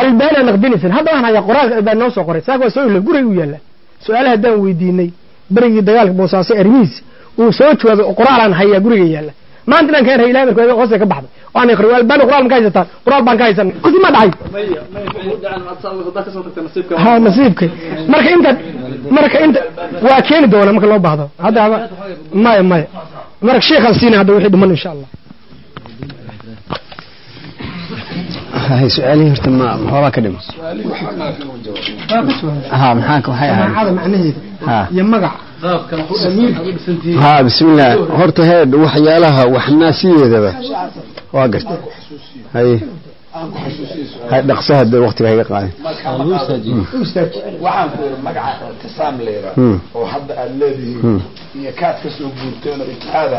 albana naqdinaysan hadda waan hayaa qoraal baa noo soo qoray saaka waa soo ila guriga u yaalla su-aalaha haddaan weydiinay berigii dagaalka boosaaso arrimihiis uu soo jawaabay qoraalaan hayaa guriga yaalla maanta inaan keen ilahay marka hoosta ka baxday waan aqri albani qoraal ma ka haysataan qoraal baan ka haysan kursi ma dhacay ha nasiibkay marka inta marka inta waa keeni doona marka loo baahdo hadda maya maya marka sheekhaan siina hadda wixii dhiman insha allah hay su-aalihii horta ma maxoolaa ka dhima ha maxaa waxay ahayd jamaacada macnaheeda ha iyo magac ha bismillah horta heed waxyaalaha waxna sideedaba waa garta hay hay dhaqso hadda waqtiga hayga qaadin waxaan ku yidhi magaca ictisaam leedahay Hmm. oo hadda aad leedihiin iyo kaad ka soo guurteen oo ijtihaada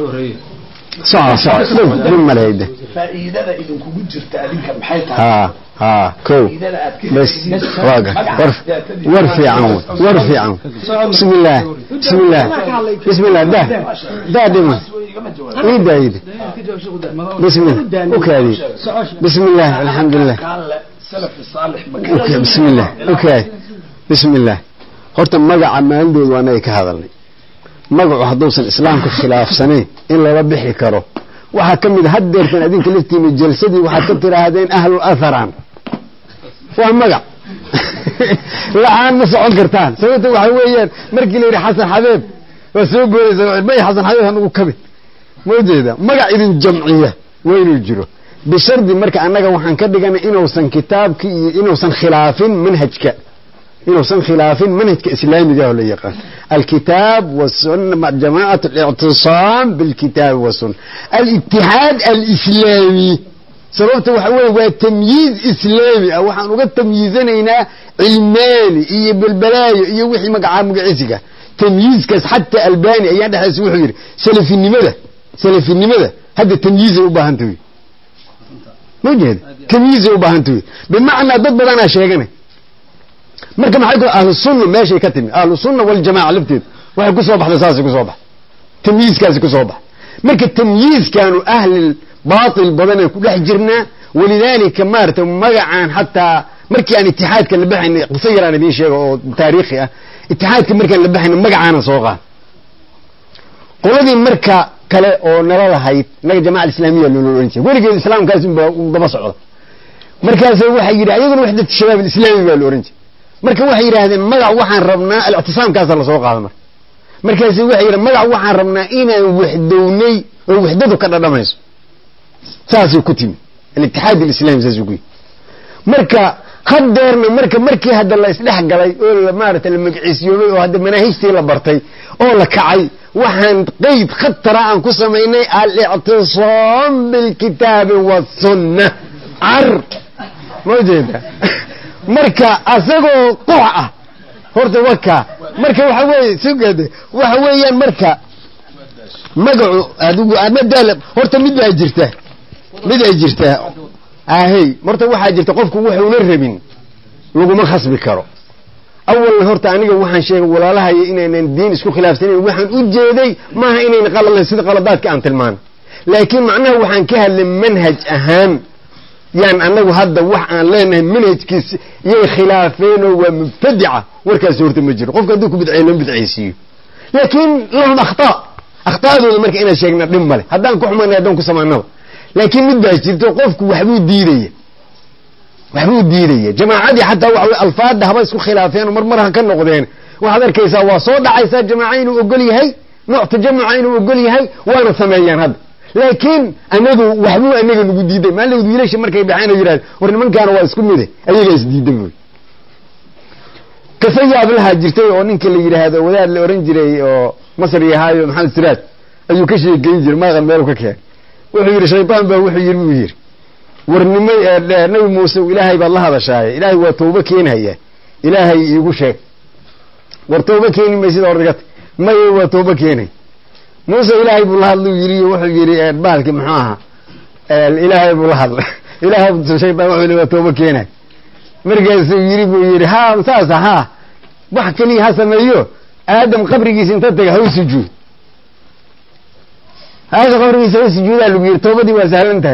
soco soco dhib dhib maleyda faa'iidada idinkugu jirta adinka maxay tahay ha ha kow faa'iidada aad ka bas helaysid waa gar war war fiican wey war fiican bismillah bismillah bismillah dah dah dhima igama jawaab ii daayida bismillah ukaadi bismillah alxamdulilah kaan le salafi saalix ma okay bismillah okay bismillah horta magaca maalindooda waa anaga ka hadalnay magacu hadduusan islaamka khilaafsanayn in lala bixi karo waxaa ka mid a haddeertan adinka laftiina jalsadii waxaad ka tiraahdeen ahlu atharan waa magac la-aan ma socon kartaan sababta waxa weeyaan markii la yidhi xasan xabeeb waa soo goodaysa may xasan xabeeb hanugu kamid ma ujeeda magac idin jamciya waa inuu jiro bishardi marka annaga waxaan ka dhiganay inuusan kitaabki iyo inuusan khilaafin manhajka inuusan khilaafin manhajka islaamiga oo la yaqaan alkitaab wasunna jamacat اlictisaam bilkitaab wasunna alitixaad alislaami sababta waxa weeye waa tamyiiz islaami ah waxaan uga tamyiizanaynaa cilmaani iyo belbalaayo iyo wixii magacaa magaciisiga tamyiizkaas xataa albani ayaan dhexaysa wuxuu yidhi salafinimada salafinimada hadda tamyiizay u baahan tahay ma jeeda tamyiizay u baahan tahay bimacnaa dad badanaa sheeganay marka maxay ku ahlu sunna meeshay ka timi ahlu sunna waljamaca lafteedu waxay ku soo baxday saasay ku soo baxday tamyiizkaasi ku soo baxay marka tamyiizkaanu ahli baatil badanaan ku dhex jirnaa walidaalika maarata magacaan xataa markii aan itixaadka la baxaynay qiso yaraan idiin sheega oo taariikhi ah itixaadka markaan la baxaynay magacaana soo qaad qoladii marka kale oo nala lahayd naga jamaca alislaamiya loola ohan jiray weligeed islaamkaas unbaa u daba socda markaas waxay yidhi ayaguna waxdat shabaab alislaami baa la ohan jiray marka waxay yidhaahdeen magac waxaan rabnaa alictisaamkaasa lasoo qaada marka markaas waxay yidhahen magac waxaan rabnaa inaan waxdownay oo waxdadu ka dhadhamayso saasay ku timi alitixaad alislami saasuu ku yimi marka haddeerna marka markii hadda la isdhex galay oo la maarata la magaciisiyoobay oo hadda manaahijtii la bartay oo la kacay waxaan qeyd khatara aan ku samaynay alictisaam bilkitaabi wasunna car ma jeeda marka asagoo qox ah horta waka marka waxa weeye sugade waxa weeyaan marka magacu adigu amadaala horta mid baa jirta mid ay jirtaa ahey horta waxaa jirta qofku wuxuuna rabin laguma khasbi karo awalna horta aniga waxaan sheegay walaalahaya inaynan diin isku khilaafsanayn waxaan u jeeday maaha inayna qaladayn sida qaladaadka aan tilmaano laakiin macnaha waxaan ka hadlay manhaj ahaan yaan anagu hadda wax aan leenahay manhajkiis iyay khilaafeenoo waa mubtadica warkaasi horta ma jiro qofka hadduu ku bidceeyo lama bidcaysiiyo laakiin lahum akhtaa akhta'adooda marka inaan sheegna dhib male haddaan ku xumaynay haddaan ku samaanaba laakiin mid baa jirto qofku waxbuu diidaya waxbuu diidaya jamaacadii xataa waxa wey alfaada haba isku khilaafeen mar mar ha ka noqdeen waxaad arkaysaa waa soo dhacaysaa jamaaca inuu ogol yahay nooc tajamuca inuu ogol yahay waana sameeyaan hadda laakiin anagu waxbuu anaga nagu diiday maalin wiilasha markay baxeen oo yidhahda war nimankaana waa isku mide ayagaa isdiidan buy kasa yaab lahaa jirtay oo ninka la yidhaahdo wadaad la oran jiray oo masri ahaayo maxamed siraaj ayuu ka sheegeyn jiray maaqan meel ka keen wuxuu yidhi shaydaan baa wuxuu yidhi buu yidhi war nima nabi muuse ilaahay baad la hadashaaye ilaahay waa tawbo keenhaya ilaahay iigu sheeg war tawbo keeni maysida ordagata maye waa tawbo keenay muuse ilaahay buu la hadlu yidhi wuxuu yidhi baalki muxuu ahaa ilaahay buu la hadlay ilaahay shaydaan wuxuu yidhi waa tawbo keenay markaasuu yidhi buu yidhi ha saasa ha wax keliya ha sameeyo aadam qabrigiisa inta taga ha u sujuud haasha qabrigiisa ha sujuudaa lagu yidhi toobadii waa sahlan tahay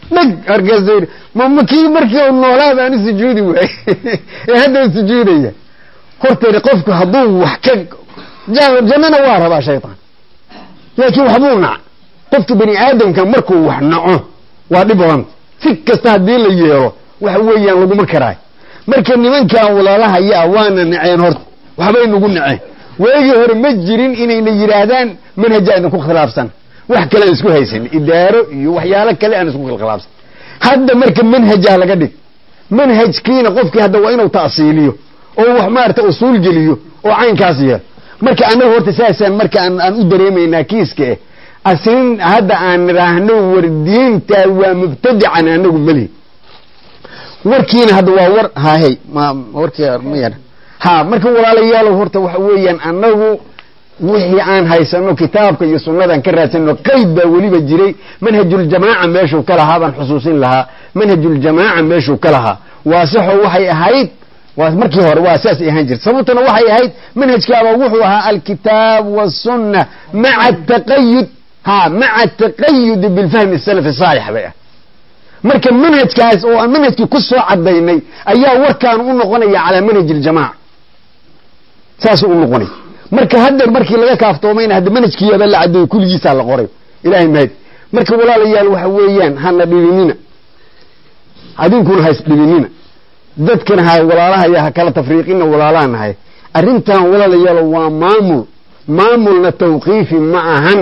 dheg markaasuu yidhi ma ma kii markii u noolaa baan u sujuudi waayey ee hadda u sujuudaya horteeda qofku hadduu wax ka jannana waa rabaa shaytaan laakiin waxbuu nac qofka bani aadamka markuu wax naco waa dhib badanta si kasta haddii la yeelo waxa weeyaan laguma karaayo marka nimankan walaalahayaa waana naceen horta waxbay nagu naceen waagii hore ma jirin inayna yidhaahdaan manhaja idinku khilaafsan wax kale aan isku haysan idaaro iyo waxyaalo kale aan isku khilaafsan hadda marka manhajaa laga dhig manhajkiina qofkii hadda waa inuu ta'siiliyo oo wax maarata usuul geliyo oo caynkaas yeelo marka annaga horta saasaan marka aan aan u dareemaynaa kiiska eh asin hadda aan nidhaahno war diinta waa mubtadican anagu melihi warkiina hadda waa war hahey ma warkii ma yara ha marka walaalayaalow horta waxa weeyaan annagu wixii aan haysano kitaabka iyo sunnadan ka raadsano qayd baa weliba jiray manhajuljamaaca meeshuu ka lahaa baan xusuusin lahaa manhajuljamaaca meeshuu ka lahaa waasaxo waxay ahayd waa markii hore waa saasay ahaan jirta sababtuna waxay ahayd manhajkaaba wuxuu ahaa alkitaab wasunna maca taqayud ha maca taqayudi bilfahmi salafi saalix bay ah marka manhajkaas oo aan manhajkii ku soo cadaynay ayaa warkaan u noqonaya calaa manhaj iljamaaca saasuu u noqonay marka haddeer markii laga kaaftoomayna hadda manhajkiiyaba la cadeeyo kulligiisaa la qoray ilahay mahad marka walaalayaal waxa weeyaan hana dhibinina adinkuna ha isdhibinina dadkana ha walaalahaya ha kala tafriiqina walaalaha nahay arrintan walaalayaalo waa maamul maamulna tawqiifi ma ahan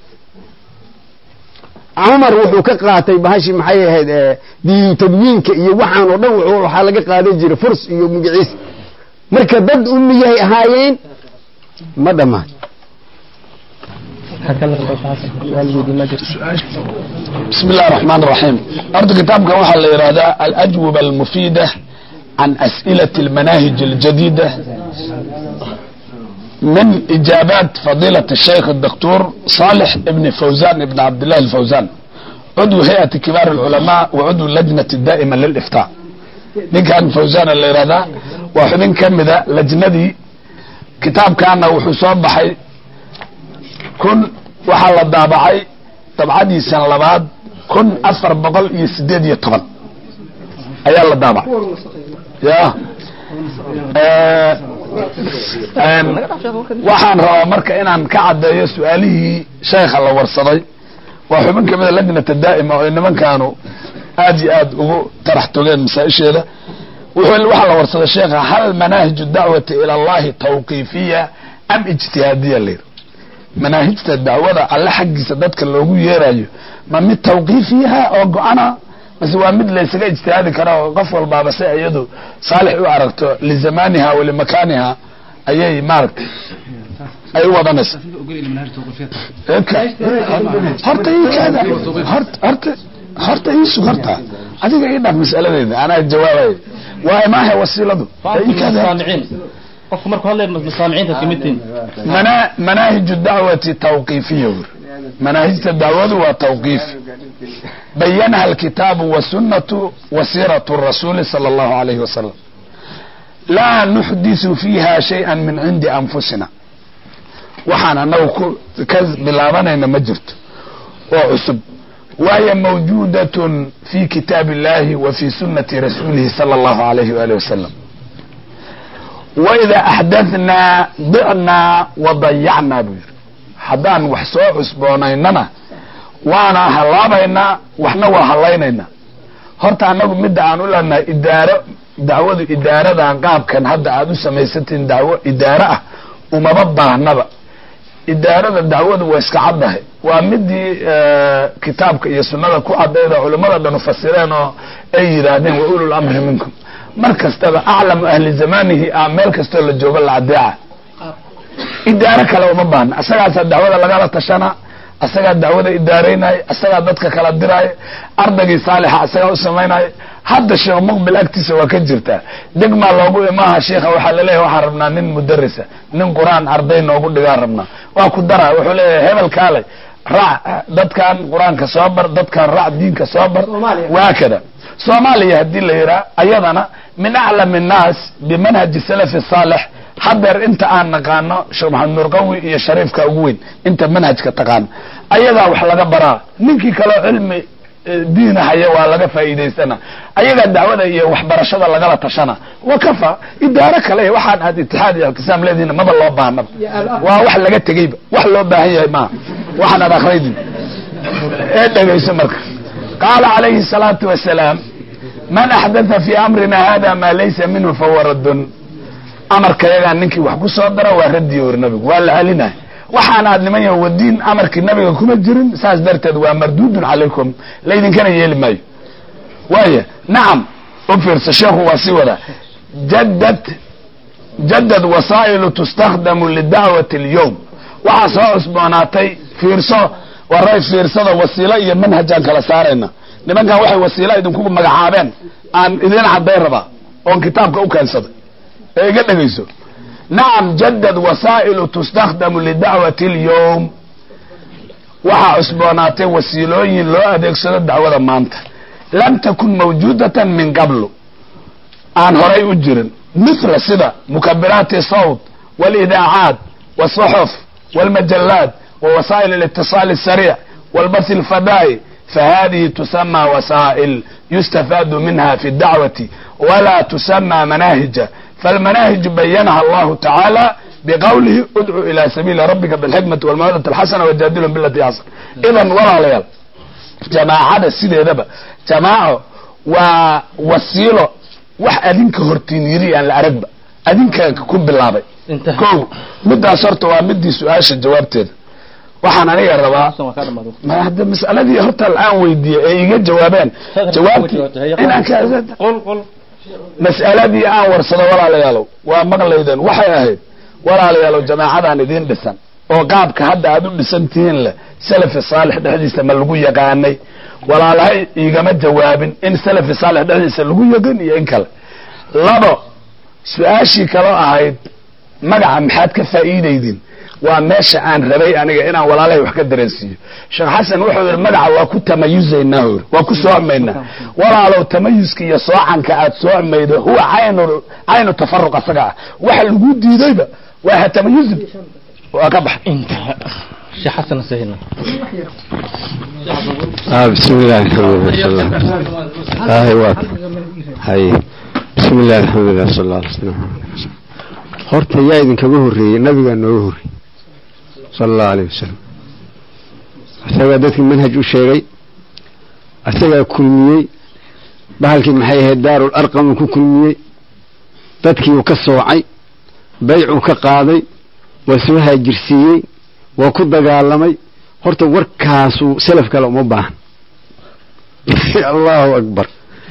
cumar wuxuu ka qaatay bahashi maxay ahayd diinu tadwiinka iyo waxaan oo dhan waxaa laga qaadan jiray furs iyo magaciis marka dad umiyahay ahaayeen ma dhammaan بسم الله الرحمن الرحيم أرض كتابك وحا لإرادة الأجوبة المفيدة عن أسئلة المناهج الجديدة من إجابات فضيلة الشيخ الدكتور صالح ابن فوزان ابن عبد الله الفوزان عضو هيئة كبار العلماء وعضو اللجنة الدائمة للإفتاء دي كان فوزان الإرادة وحبين كمدة لجندي كتاب كان وحصوب بحي كن waxaa la daabacay dabcadiisan labaad kun afar boqol iyo sideed iyo toban ayaa la daabacay ya waxaan rabaa marka inaan ka caddeeyo su-aalihii sheekha la warsaday waa xubin kamida lajnata daa'ima oo nimankaanu aad iyo aad ugu tarax togeen masaa-isheeda waxaa la warsaday sheekha hal manaahiju dacwati ila allahi tawqiifiya am ijtihaadiya layidhi manaahijta dacwada alle xaggiisa dadka loogu yeerayo ma mid tawqiifiyaha oo go-ana mase waa mid laysaga ijtihaadi kara oo qof walbaaba se iyadu saalix u aragto lizamaniha walimakaaniha ayay maaragtay ay u wadanaysa horta ikaada horta horta iisug horta adiga ii dhaaf mas'aladeeda anaa jawaabay waa maaha wasiiladu qofku markuu hadlay masaamiciinta kamidtiin manaahiju dacwati tawqiifiya wer manaahijta dacwadu waa tawqiif bayanaha alkitaabu wasunatu wasiiratu rasuuli sala allahu alayhi wasalam laa nuxdisu fiiha shayئa min cindi anfusina waxaan anagu ka bilaabanayna ma jirto oo cusub wahiya mawjuudatn fi kitaab illahi wa fi sunati rasuulihi sala allahu alayhi waali wasalam waidaa axdathnaa dicnaa wadayacnaa buu yidhi haddaan wax soo cusboonaynana waana hallaabaynaa waxna waa hallaynaynaa horta annagu midda aan u leenahay idaaro dacwadu idaaradan qaabkan hadda aad u samaysatiin dacwo idaaro ah umaba baahnaba idaarada dacwadu waa iska caddahay waa midii kitaabka iyo sunnada ku cadayda culimmada dhan ufasireen oo ay yidhaahdeen wa ulul amri minkum mar kastaba aclamu ahli zamanihi a meel kastoo la joogo la cadeeca idaaro kale uma baahna asagaasaa dacwada lagala tashana asagaa dacwada idaaraynaya asagaa dadka kala diraayo ardaygii saalixa asagaa u samaynaya hadda sheekh muqbil agtiisa waa ka jirtaa degmaa loogu imaaha sheikha waxaa laleeyahy waxaan rabnaa nin mudarisa nin qur-aan arday noogu dhigaan rabnaa waa ku dara wuxuu leeyahay hebel kaale raac dadkan qur-aanka soo bar dadkan raac diinka soo bar waa kada soomaaliya haddii la yidhaha ayadana min aclam الnaas bimanhaji salafi saalix hadeer inta aan naqaano sheekh maxamed nurqawi iyo shariifka ugu weyn inta manhajka taqaano ayadaa wax laga baraa ninkii kaleo cilmi diina haya waa laga faa'iidaystana ayagaa dacwada iyo waxbarashada lagala tashana wa kafa idaaro kale waxaan aad itixaad iyo ictisaam leedihiin maba loo baahnaba waa wax laga tegeyba wax loo baahan yahay maaha waxaan aad akhraydin ee dhegayso marka qaala calayhi الsalaatu wasalaam man axdatha fi amrina hada ma laysa minhu fahuwa raddun amarkayagaa ninkii wax ku soo dara waa radiyo ori nabigu waa la celinay waxaan aad niman yaho wadiin amarkii nabiga kuma jirin saas darteed waa mardudun calaykum laydinkana yeeli maayo waaya nacam u fiirsa sheekhu waa sii wada jadad jadad wasaa'ilu tustakdamu lidacwati اlyowm waxaa soo cusboonaatay fiirso waray fiirsada wasiilo iyo manhajaan kala saarayna nimankan waxay wasiilo idinku magacaabeen aan idin cadday rabaa oon kitaabka u keensaday ee iga dhegayso nacam jadad wasaa'ilu tustakdamu lidacwati اlyowm waxaa cusboonaatay wasiilooyin loo adeegsado dacwada maanta lam takun mawjuudatan min qablu aan horay u jirin mithla sida mukabiraati sawt wاlidaacaat wالصxuf wاlmajalaat ووسائل الاتصال السريع والبث الفضائي فهذه تسمى وسائل يستفاد منها في الدعوة ولا تسمى مناهج فالمناهج بينها الله تعالى بقوله ادعو إلى سبيل ربك بالحكمة والموعظة الحسنة وجادلهم بالتي أحسن إذا ولا ليال جماعة sideedaba جماعة waa wasiilo wax adinka hortiin yiri aan la aragba adinka ku bilaabay ko midaas horta waa midii su-aasha jawaabteeda waxaan aniga rabaa ma hadda mas'aladii horta aan weydiiyey ee iga jawaabeen jawaabtii inaan ka mas'aladii aan warsado walaalayaalow waa maqlayden waxay ahayd walaalayaalow jamaacadan idiin dhisan oo qaabka hadda aad u dhisan tihiin leh salafi saalix dhexdiisa ma lagu yaqaanay walaalahay igama jawaabin in salafi saalix dhexdiisa lagu yaqan iyo in kale labo su-aashii kaloo ahayd magaca maxaad ka faa'iidaydin waa meesha aan rabay aniga inaan walaalahay wax ka dareensiiyo sheekh xasan wuxuu yidhi magaca waa ku tamayuzaynaa hori waa ku soomaynaa walaalow tamayuska iyo soocanka aad soomaydo huwa caynu caynu tafaruq asaga ah waxa lagu diidayba waa ha tamayuzin waa ka bax sheekh xasan sahilna آه بسم الله الحمد لله صلى الله آه واك هاي بسم الله الحمد لله صلى الله عليه وسلم horta yaa idinkaga horreeyey nabigaa nooga horreeyey sala allahu alayh wasalam isagaa dadkii manhaj u sheegay isagaa kulmiyey bahalkii maxay ahayd daarul arqamuu ku kulmiyey dadkii uu ka soocay baycuu ka qaaday waa soo haajirsiiyey waa ku dagaalamay horta warkaasuu salaf kale uma baahan allahu akbar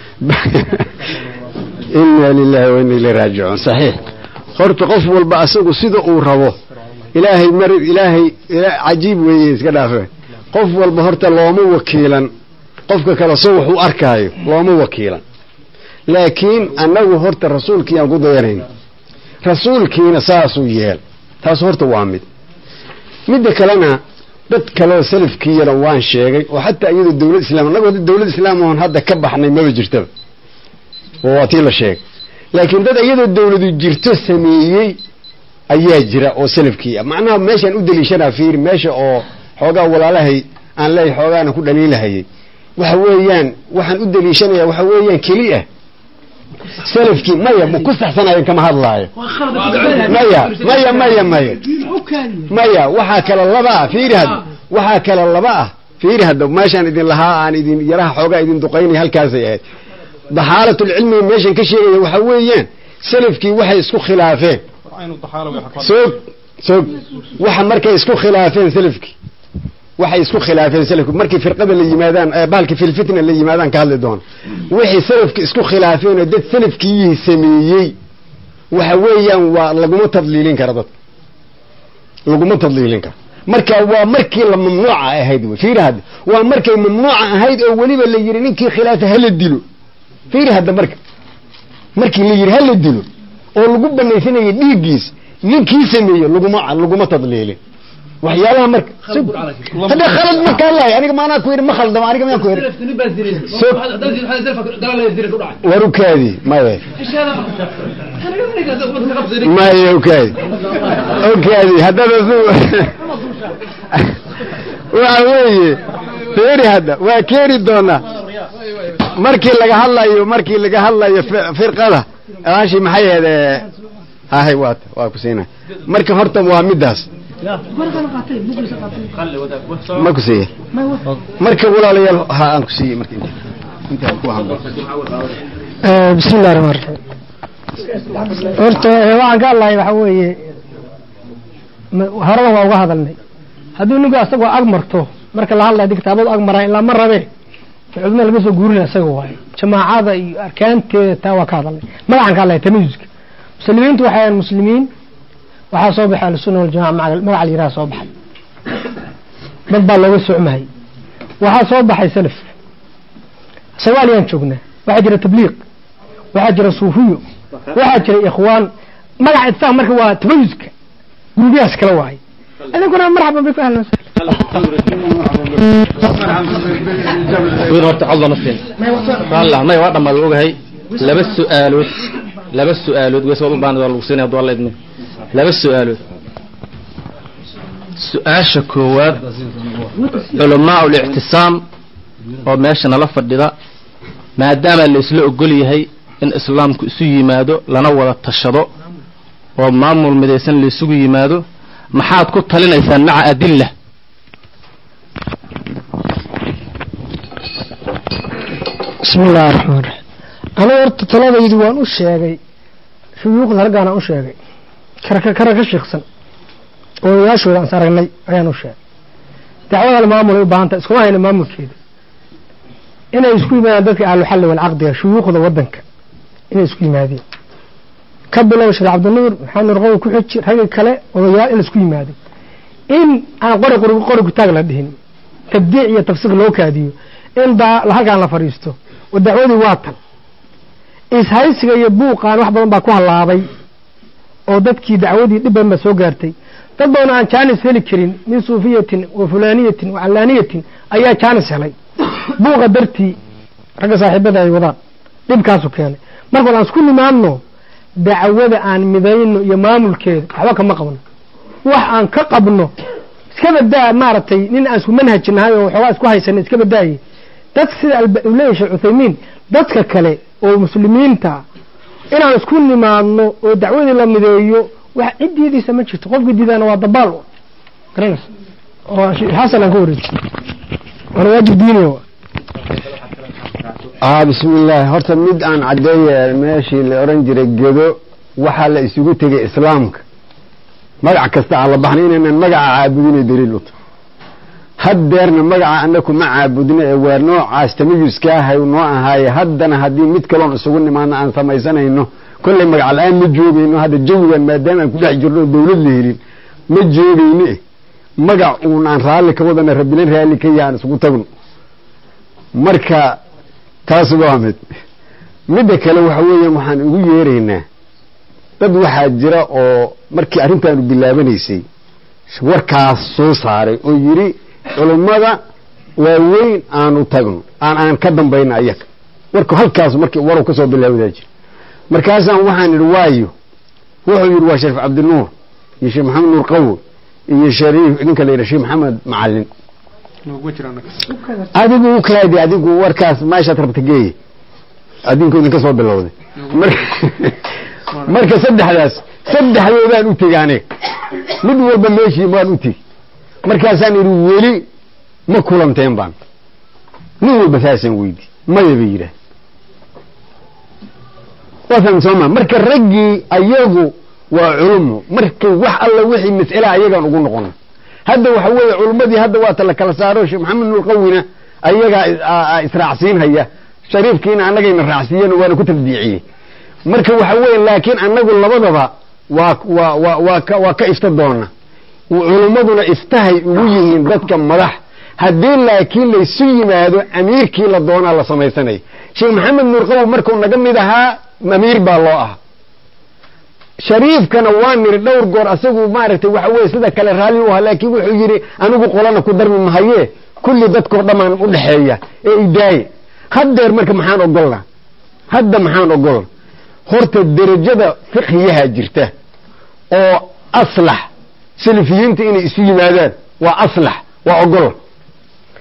ina lilahi wa ina ilay raajicuun saxiix horta qof walba asagu sida uu rabo ilaahay mar ilaahay cajiib weeye iska dhaafe qof walba horta looma wakiilan qofka kale soo wax u arkaayo looma wakiilan laakiin annagu horta rasuulkii aan ku dayanayn rasuulkiina saasuu yeel taas horta waa mid midda kalena dad kaleoo salafkiiyana waan sheegay oo xataa iyadoo dawlad islam annagu hadda dawlad islaam oon hadda ka baxnay maba jirtaba oo waa tii la sheegay laakiin dad iyadoo dawladu jirto sameeyey ayaa jira oo salafkii ah macnaha meeshaan u daliishanaa fiiri meesha oo xoogaa walaalahay aan leeyahay xoogaana ku dhaliilahayay waxa weeyaan waxaan u daliishanaya waxa weeyaan keli ah salafkii maya ma ku saxsanayan kama hadlaayo maya maya maya maya maya waxaa kale laba ah fiiri hadda waxaa kale laba ah fiiri hadda meeshaan idin lahaa aan idin yaraha xoogaa idin duqaynaya halkaasay ahayd daxaalatulcilmiga meeshan ka sheegaya waxa weeyaan salafkii waxay isku khilaafeen soog soog waxa markay isku khilaafeen salafkii waxay isku khilaafeen salafki markay firqada la yimaadaan bahalka filfitna la yimaadaan ka hadli doono waxay salafki isku khilaafeen oo dad salafkiiyii sameeyey waxa weeyaan waa laguma tadliilin kara dadka laguma tadliilin karo marka waa markii la mamnuuca ahayd wey fiiri hadda waa markay mamnuuca ahayd oo weliba la yidhi ninkii khilaafa hala dilo fiiri hadda marka markii la yidhi hala dilo oo lagu banaysanayay dhiiggiis ninkii sameeye laguma laguma tadliilin waxyaalaha marka hadda khalad markaa lahay aniga maanaa ku yidhi ma khaldama aniga miyaan ku yidhi war ukaadi maya maya ukaadi ukaadi haddana su waxa weeye feeri hadda waa keeni doonaa markii laga hadlayo markii laga hadlayo fi- firqada aashi maxay ahayd ee, hahay waata waa ku siinay marka horta waa midaas ma ku siiye marka walaalayaal ha aan ku siiyey marka inta intaan ku hadlo bismi illahi raxmaan raxiim horta eh, waxaan ka hadlahay waxa weeye ma- horeba waa uga hadalnay hadduu ninku asagoo ag marto marka la hadlaya di kitaabadu ag maraan ilaa ma rabe culimada laga soo guurinaya isaga waaye jamaacada iyo arkaanteeda taa waa ka hadalnay magacaan ka hadlaya tamyiizka muslimiintu waxay ahayn muslimiin waxaa soo baxay ahlusunna waljamaca maga- magaca la yidhaha soo baxay dad baa looga socmahayy waxaa soo baxay salaf soomaaliyaan joognaa waxaa jira tabliiq waxaa jira suufiyo waxaa jira ikhwaan magaca itfaaq marka waa tamayuska gurubyahaas kala waaye idinkuna marxaban biku ahlan wiil horta codla ma siin walla may waa dhammaad ogahay laba su'aalood laba su'aalood wees wad u baahnid waa lagu siinaya hadduu alla idmin laba su'aalood su-aasha koowaad culamaa ulictisaam oo meesha nala fadhida maadaama la isla ogol yahay in islaamku isu yimaado lana wada tashado oo maamul midaysan la isugu yimaado maxaad ku talinaysaan maca adilla bismi illahi raxmaan raxiim aniga horta taladaydu waan u sheegay shuyuukhda raggaana u sheegay karaka kara ka shiiksan odayaashooda aan is aragnay ayaan u sheegay dacwada maamul ay u baahan tahay iskuma hayna maamulkeeda inay isku yimaadaan dadka ahluxalli walcaqdiga shuyuukhda waddanka inay isku yimaadeen ka bilow sheekh cabdinuur maxamed nur qowl ku xiji ragga kale odayaal in la isku yimaado in aan qori qori qori kutaag la dhihin tabdiic iyo tafsiir loo kaadiyo in daa halkaan la fadhiisto oo dacwadii waa tan ishaysiga iyo buuqaan wax badan baa ku hallaabay oo dadkii dacwadii dhib badan baa soo gaartay dad badan aan jaanis heli karin min suufiyatin wa fulaaniyatin wa callaaniyatin ayaa jaanis helay buuqa dartii ragga saaxiibada ay wadaan dhibkaasu keenay marka aan isku nimaadno dacwada aan midayno iyo maamulkeeda waxba kama qabno wax aan ka qabno iska badaa maaragtay nin aan isku manhajinahay oo waxoogaa isku haysanay iska badaaye dad sida alba- uu leeyahay sheekh cuthaymiin dadka kale oo muslimiinta inaan isku nimaadno oo dacwadii la mideeyo wax cid diidaysa ma jirto qofka diidaana waa dabaal garanaysa oo sheekh xasan aan ka wareeji waana waajib diiniya wa ah bismillaahi horta mid aan caddeeye meeshii la odhan jiray gedo waxaa la isugu tegay islaamka magac kasta aan la baxnay inaynan magaca caabudinay daliil u tahay haddeerna magaca annaku ma caabudno ee waa noocaas tamayuska ahay noo ahaaye haddana haddii mid kaloon isugu nimaadno aan samaysanayno kollay magac la-aan ma joogayno hadda jawigan maadaama aan ku dhex jirno oo dawlad la helin ma joogayno eh magac uun aan raalli ka wadana rabbina raalli ka yahay aan isugu tagno marka taas waa mid midda kale waxa weeyaan waxaan ugu yeeraynaa dad waxaa jira oo markii arrintaanu bilaabanaysay warkaas soo saaray oo yidhi culummada waaweyn aanu tagno aan aan ka dambayna ayaga warku halkaas markii waru ka soo bilaawdaa jira markaasaan waxaan idhi waayo wuxuu yidhi waa shariif cabdinuur iyo sheekh maxamed nuur qawo iyo shariif ninka la yidhaha sheekh maxamed macalin adigu u kaadi adigu warkaas meeshaad rabta geeye adinku idinka soo bilowday Mar- marka saddexdaas saddexdoodaan u tegi aniga mid walba meeshii waan u tegi markaasaan idhi weli ma kulanteen baan nin walba saasaan weydi maya bay yidhaah waasan sooma marka raggii ayagu waa culumo markay wax alla wixii mas'ala ayagaan ugu noqono hadda waxa weeye culummadii hadda waata la kala saaro sheekh maxamed nuur qawina ayagaa is- aa- aa israacsiinhaya shariifkiina annagayna raacsiiyeen waana ku tabdiiciyey marka waxa weeye laakiin annagu labadaba waa waa waa waa ka waa ka ifta doona culummaduna iftahay ugu yihiin dadka madax haddii laakiin laysu yimaado amiirkii la doonaa la samaysanaya sheekh maxamed nuur qawow markuu naga mid ahaa amiir baa loo ahaa shariifkana waa niri dhowr goor asagu maaragtay waxa weye sida kale raalli u ahaa laakiin wuxuu yidhi anigu qolana ku darmi mahaye kulli dadkoo dhammaan u dhexeeya ee idaaye haddeer marka maxaan ogolna hadda maxaan ogolna horta derajada fiqhiyaha jirta oo aslax salafiyiinta inay isu yimaadaan waa aslax waa ogol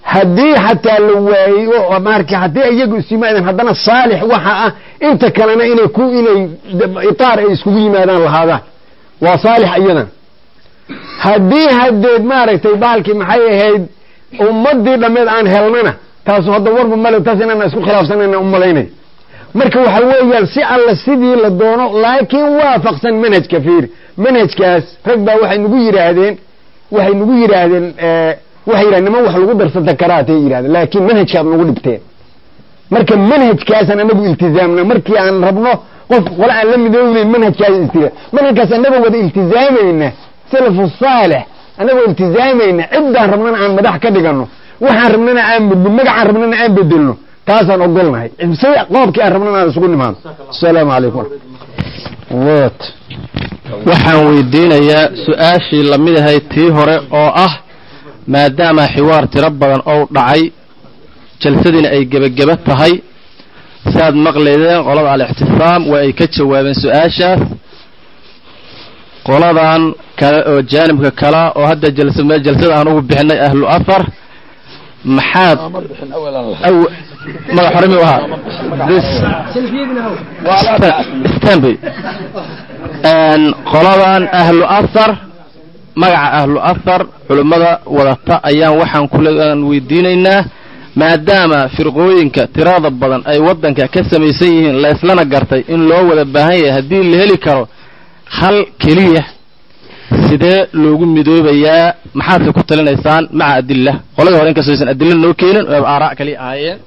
haddii xataa la waayo oo marka haddii iyagu isu yimaadaan haddana saalix waxa ah inta kalena inay ku inay itaar ay iskugu yimaadaan lahaadaan waa saalix iyadan haddii hadeed maaragtay baalkii maxay ahayd ummadii dhammeed aan helnana taasu hadda warba male taas inaan isku khilaafsanayna umalaynay marka waxa weeyaan si alla sidii la doono laakiin waafaqsan manhajka fiir manhajkaas rag baa waxay nagu yidhaahdeen waxay nagu yidhaahdeen waxay yidhahdeen niman wax lagu darsada karaatay yidhahdeen laakiin manhajkaad nagu dhibteen marka manhajkaasaan anagu iltizaamna markii aan rabno qof qole aan la midoobeyn manhajkaas iltizaam manhajkaas anagoo wada iltizaamayna salafu saalix anagoo iltizaamayna ciddaan rabnana aan madax ka dhigano waxaan rabnana aan magacaan rabnana aan bedelno taasaan ogolnahay sida qoobkii aan rabnana aan isugu nimaano asalaamu calaykum wat waxaan weydiinayaa su-aashii lamid ahayd tii hore oo ah maadaama xiwaar tiro badan ou dhacay jalsadiina ay gebageba tahay saaad maqlaydeen qolada al-ixtisaam waa ay ka jawaabeen su-aashaas qoladan kale oo jaanibka kala oo hadda jalsada aan ugu bixinay ahlu afar maxaad magac hore mi ahaa stanby qoladan ahlu afar magaca ahlu afar culimmada wadata ayaan waxaan kulean weydiinaynaa maadaama firqooyinka tirada badan ay waddanka ka samaysan yihiin la islana gartay in loo wada baahan yahay haddii la heli karo hal keliya sidee loogu midoobayaa maxaadka ku talinaysaan maca adilla qoladii hore inkastoo aysan adilla noo keenin oo aaraa kaliya ahaayeen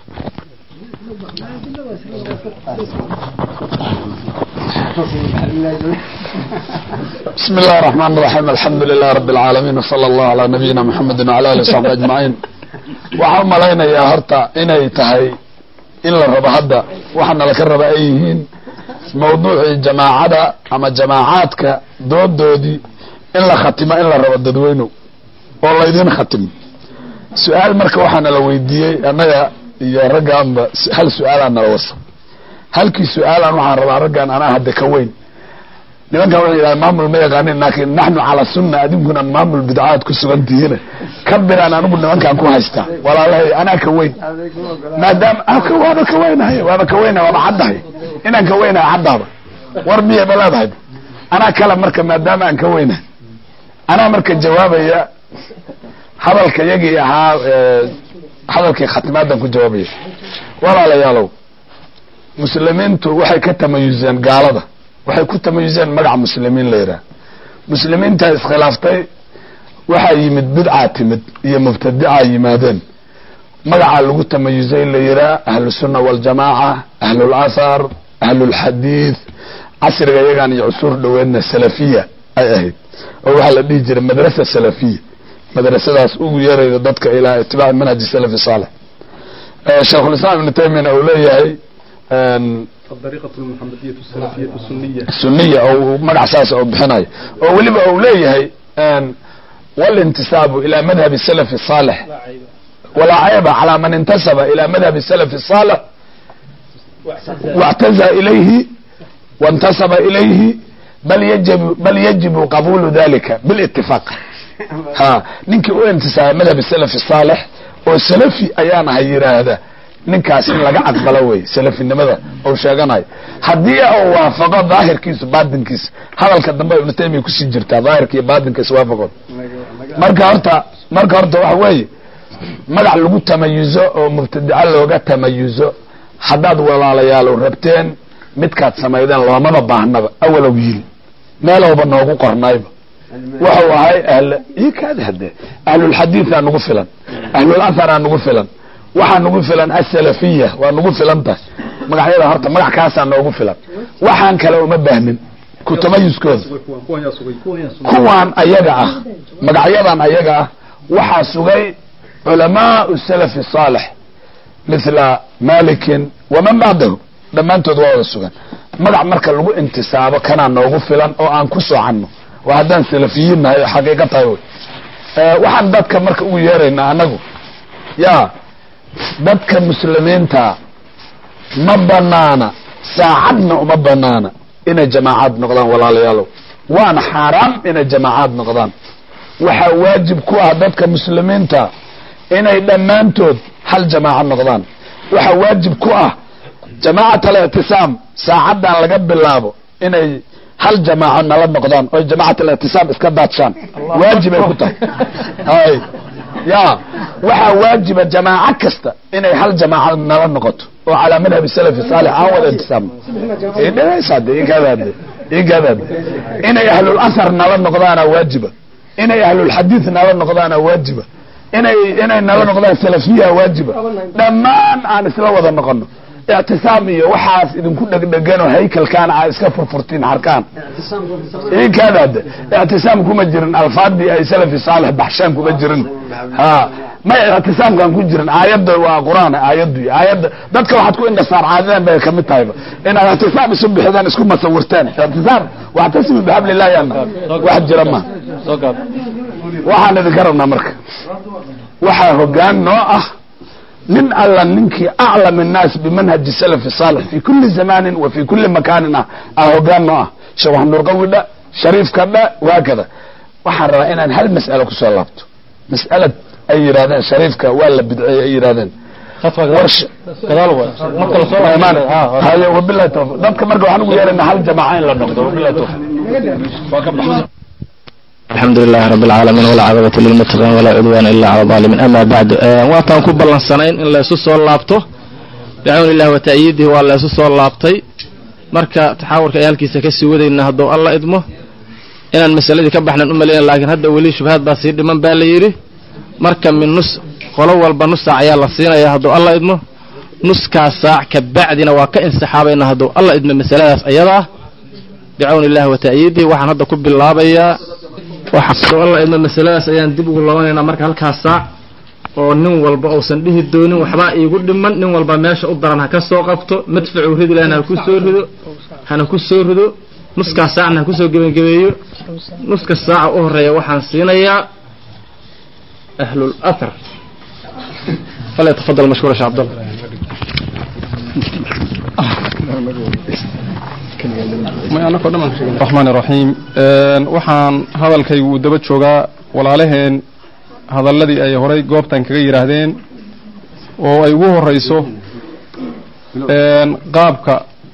بسم الله الرحمن الرحيم الحمد لله رب العالمين وصلى الله على نبينا محمد وعلى اله وصحبه اجمعين waxaan malaynayaa horta inay tahay in la rabo hadda waxaana laka raba ay yihiin mawduucii jamaacada ama jamaacaadka doodoodii in la khatimo in la rabo dadweynow oo laydin khatimo su-aal marka waxaana la weydiiyey annaga iyo raggaanba hal su-aalaa nala wasa halkii su-aalan waxaan rabaa raggaan anaa hadda ka weyn nimankan waxay yidhaha maamul ma yaqaanin laakiin naxnu calaa sunna adinkuna maamul bidcaad ku sugan tihiin ka biraan anigu nimankan ku haystaa walaalahay anaa ka weyn maadaama waaba ka weynahay waaba ka weynahay waaba caddahay inaan ka weynahay caddaaba war miya ma leedahay anaa kale marka maadaama aan ka weynahay anaa marka jawaabaya hadalka yagii ahaa hadalkii khatimaadan ku jawaabaya walaalayaalow muslimiintu waxay ka tamayuseen gaalada waxay ku tamayuseen magaca muslimiin la yidhaha muslimiintaa iskhilaaftay waxaa yimid bidcaa timid iyo mubtadicaa yimaadeen magacaa lagu tamayusay la yidhaha ahlusunna waljamaaca ahlulathar ahlulxadiid casriga iyagaan iyo cusuur dhoweedna salafiya ay ahayd oo waxaa la dhihi jiray madrasa salafiya madrasadaas ugu yeerayda dadka ilaa itibaaci manhaji salafi saalix sheikhulislaam ibnu taymiyana uu leeyahay suniya oo magac saas oo bixinayo oo weliba uu leeyahay walintisaabu ila madhabi salafi saalix walaa cayba calaa man intasaba ila madhabi salafi saalix واعتزى إليه وانتسب إليه بل يجب بل يجب قبول ذلك بالاتفاق ها ninkii u intisaabay madhab السلف الصالح oo salafi ayaan ahay yiraahda ninkaas in laga aqbalo wey salafinimada ou sheeganayo haddii uu waafaqo daahirkiisu baatinkiisa hadalka dambe ibnu taymiya kusii jirtaa daahirka iyo baatinka iswaafaqood marka horta marka horta waxa weeye magac lagu tamayuzo oo mubtadico looga tamayuzo haddaad walaalayaalow rabteen midkaad samaydeen loomaba baahnaba awalow yiri meelowba noogu qornayba wuxuu ahay ahl ikaad hade ahlulxadiidaa nagu filan ahlulaharaa nagu filan waxaa nagu filan asalafiya waa nagu filan tahay magacyada horta magac kaasaa noogu filan waxaan kale uma baahnin ku tamayuskooda kuwaan ayaga ah magacyadan ayaga ah waxaa sugay culamaau salafi saalix mithla malikin waman bacdahu dhammaantood waa wada sugan magac marka lagu intisaabo kanaa noogu filan oo aan ku socanno waa haddaan salafiyiin nahay oo xaqiiqa tahay wy waxaan dadka marka ugu yeeraynaa annagu ya dadka muslimiinta ma banaana saacadna uma banaana inay jamaacaad noqdaan walaalayaalow waana xaaraam inay jamaacaad noqdaan waxaa waajib ku ah dadka muslimiinta inay dhammaantood hal jamaaco noqdaan waxaa waajib ku ah jamaacat alictisaam saacaddan laga bilaabo inay hal jamaaco nala noqdaan oy jamaacat alictisaam iska daadshaan waajibay ku tahay hay ya waxaa waajiba jamaaco kasta inay hal jamaaco nala noqoto oo calaa madhabi salafi saalix aan wada intisaamno idhagaysade igadaade igadaade inay ahlul asar nala noqdaana waajiba inay ahlulxadiid nala noqdaana waajiba inay inay nala noqdaan salafiya waajiba dhammaan aan isla wada noqono ictisaam iyo waxaas idinku dhegdheganoo haykalkaan aa iska furfurtiin harkaan inkadaade ictisaam kuma jirin alfaadii ay salafi saalix baxshaan kuma jirin ha may ictisaamkaan ku jirin aayadda waa qur-aan aayaddu aayadda dadka waxaad ku indhasaar caadadan bay kamid tahayba inaad ictisaam isu bixidaan isku masawirtaan ictisaam waxtasimu bixablillahi ana wax jira ma waxaan idinka rabnaa marka waxaa hogaan noo ah nin alla ninkii aclam الnaas bimanhaji salafi saalix fi kuli zamanin wa fi kuli makaanin ah a hogaan noo ah sheekh waxnurqawi dha shariifka dha waakada waxaan rabaa inaan hal mas'alo kusoo laabto mas'alad ay yidhahdeen shariifka waa la bidceeyey ay yidhahdeen wabilahi tawfiq dadka marka waxaan ugu yeerana hal jamaaca in la noqdo wabilahi tawfiq alxamdu lilahi rabi alcaalamiin walcaaqibatu lilmuttaqiin walaa cudwaana ila cala alaalimiin ama bacdu waataan ku ballansanayn in la isu soo laabto bicawni illahi wa ta'yiidihi waa la isu soo laabtay marka taxaawurka ay halkiisa kasii wadayna hadduu alla idmo inaan masaladii ka baxnan u malayna laakiin hadda weli shubhaad baa sii dhiman baa la yidhi marka min nus qolo walba nus saac ayaa la siinaya hadduu alla idmo nuskaa saac ka bacdina waa ka insixaabayna hadduu alla idmo masaladaas ayadaa bicawni illahi wa ta'yiidihi waxaan hadda ku bilaabayaa waxaa alla idmo masaladaas ayaan dib ugu labanaynaa marka halkaas saac oo nin walba uusan dhihi doonin waxbaa iigu dhiman nin walba meesha u daran ha ka soo qabto madfacuu ridi lahna ha ku soo rido hana ku soo rido nuskaas saacna ha kusoo gebangebeeyo nuska saaca u horeeya waxaan siinayaa ahlul athar falyatafadal mashkuura sheekh cabdallah raxmaan raxiim waxaan hadalkaygu uu daba joogaa walaalaheen hadalladii ay horay goobtan kaga yidhaahdeen oo ay ugu horeyso qaabka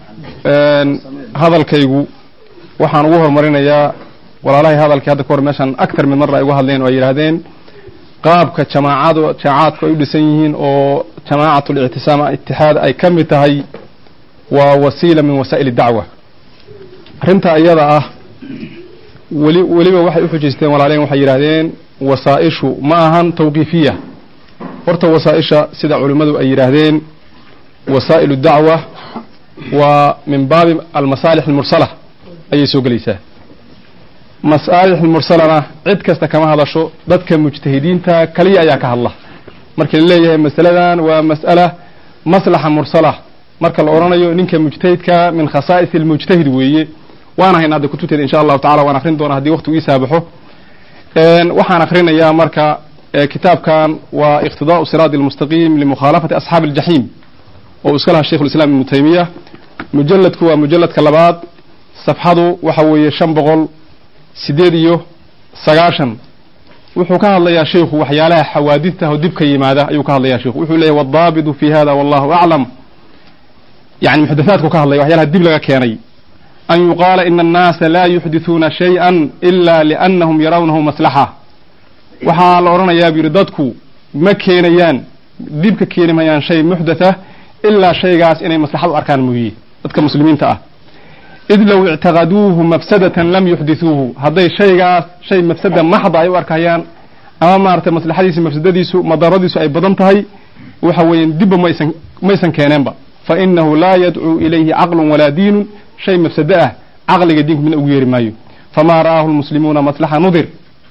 hadalkaygu waxaan ugu horumarinayaa walaalahay hadalkii hadda kahor meeshaan actar mid marra ay uga hadleen oo ay yidhaahdeen qaabka jamaacadu jamaacadku ay u dhisan yihiin oo jamaacat lictisaam itixaad ay ka mid tahay waa wasiila min wasaa'il dacwa arrinta iyada ah weli weliba waxay u xujaysteen walaaleen waxay yidhaahdeen wasaa-ishu ma ahan tawqiifiya horta wasaa-isha sida culimmadu ay yidhaahdeen wasaa'ilu dacwa waa min baabi almasaalix almursala ayay soo gelaysaa masaalix almursalana cid kasta kama hadasho dadka mujtahidiinta kaliya ayaa ka hadla marka la leeyahay masaladan waa mas'ala maslaxa mursala marka la odhanayo ninka mujtahidka min khasaa'is almujtahid weeye waan haynaa de kutubteeda insha allahu tacala waan akrin doonaa haddii waqtigu ii saabaxo waxaan akrinayaa marka kitaabkan waa iqtidaa'u siraadi almustaqiim limukhaalafati asxaabi aljaxiim oo iska lahaa sheikhu lislam ibnu taymiya mujalladku waa mujalladka labaad safxadu waxa weeye shan boqol sideed iyo sagaashan wuxuu ka hadlayaa sheikhu waxyaalaha xawaadidta oo dib ka yimaada ayuu ka hadlayaa sheikhu wuxuu leeyahy waddaabitu fi hada wallahu aclam yani muxdathaadku ka hadlaya waxyaalaha dib laga keenay an yuqaala ina annaasa laa yuxdithuuna shay-a ila liannahum yarawnahu maslaxa waxaa la odhanayaa bu yidhi dadku ma keenayaan dhib ka keeni mayaan shay muxdatha ilaa shaygaas inay maslaxad u arkaan mooye dadka muslimiinta ah id low ictaqaduuhu mafsadatan lam yuxdithuuhu hadday shaygaas shay mafsada maxda ay u arkayaan ama maaragtay maslaxadiisu mafsadadiisu madaradiisu ay badan tahay waxa weeyaan dibba maysan maysan keeneenba fa inahu laa yadcuu ilayhi caqlun walaa diinun shay mafsado ah caqliga diinku midna ugu yeeri maayo famaa ra'aahu lmuslimuuna maslaxa nudir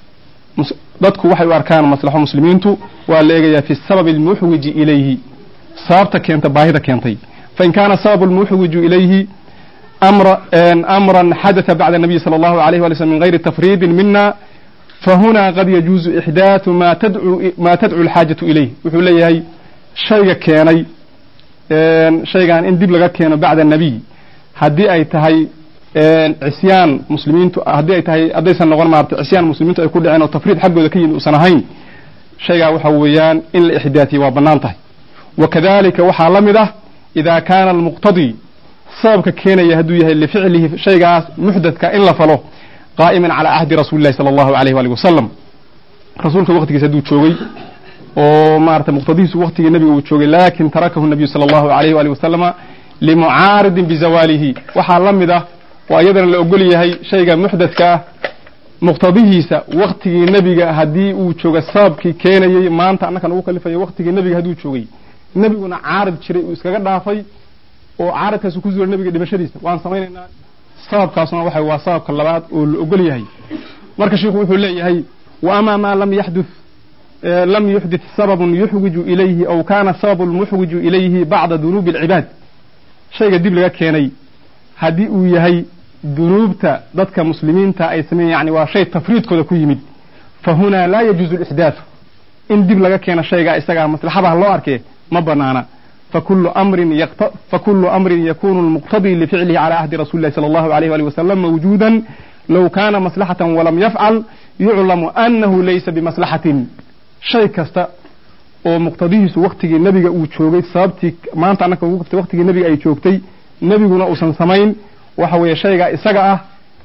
dadku waxay u arkaan maslaxo muslimiintu waa la eegayaa fi sababi almuxwiji ilayhi sababta keenta baahida keentay fain kaana sababu lmuxwiju ilayhi amra amran xadatha bacda nabiyi sala allahu alayh wali slm min gayri tafriidin mina fahuna qad yajuuzu ixdaathu ma tadcu ma tadcu alxaajatu ilayh wuxuu leeyahay shayga keenay shaygan in dib laga keeno bacda nabiy haddii ay tahay cisyaan muslimiintu haddii ay tahay haddaysan noqon maarata cisyaan muslimiintu ay ku dhaceen oo tafriid xaggooda ka yimid uusan ahayn shaygaa waxa weeyaan in la ixdaatiyo waa bannaan tahay wakadalika waxaa la mid ah idaa kaana almuqtadii sababka keenaya hadduu yahay lificlihi shaygaas muxdadka in la falo qaa'iman calaa cahdi rasuuli llahi sala allahu alayh waali wasalam rasuulka waqtigiisa hadduu joogay oo maarata muqtadihiisu waqtigii nabiga uu joogay laakin tarakahu nabiyu sala allahu alayh waali wasalama limucaaridin bizawaalihi waxaa la mid ah oo iyadana la ogol yahay shayga muxdadka ah muqtadihiisa waktigii nebiga haddii uu jooga sababkii keenayey maanta annakan ugu kalifaya waktigii nebiga hadduu joogay nebiguna caarid jiray uu iskaga dhaafay oo caaridkaasu ku zuulay nebiga dhimashadiisa waan samaynaynaa sababkaasuna waxa waa sababka labaad oo la ogol yahay marka sheikhu wuxuu leeyahay wa ama maa lam yaxduth lam yuxdith sababun yuxwiju ilayhi aw kana sababu lmuxwiju ilayhi bacda dunuubi alcibaad shayga dib laga keenay haddii uu yahay dunuubta dadka muslimiinta ay sameeyen yani waa shay tafriidkooda ku yimid fa hunaa laa yajuuzu lixdaathu in dib laga keeno shaygaa isagaa maslaxadaha loo arkee ma banaana fakulu amrin fakulu amrin yakunu lmuqtadii lificlihi cala ahdi rasuli llahi sala allahu alayh ali wasalam mawjuudan low kana maslaxatan walam yafcal yuclamu anahu laysa bimaslaxatin shay kasta oo muqtadihiisu waktigii nebiga uu joogay sababtii maanta annaka ugu qabtay waktigii nebiga ay joogtay nebiguna uusan samayn waxa weeye shaygaa isaga ah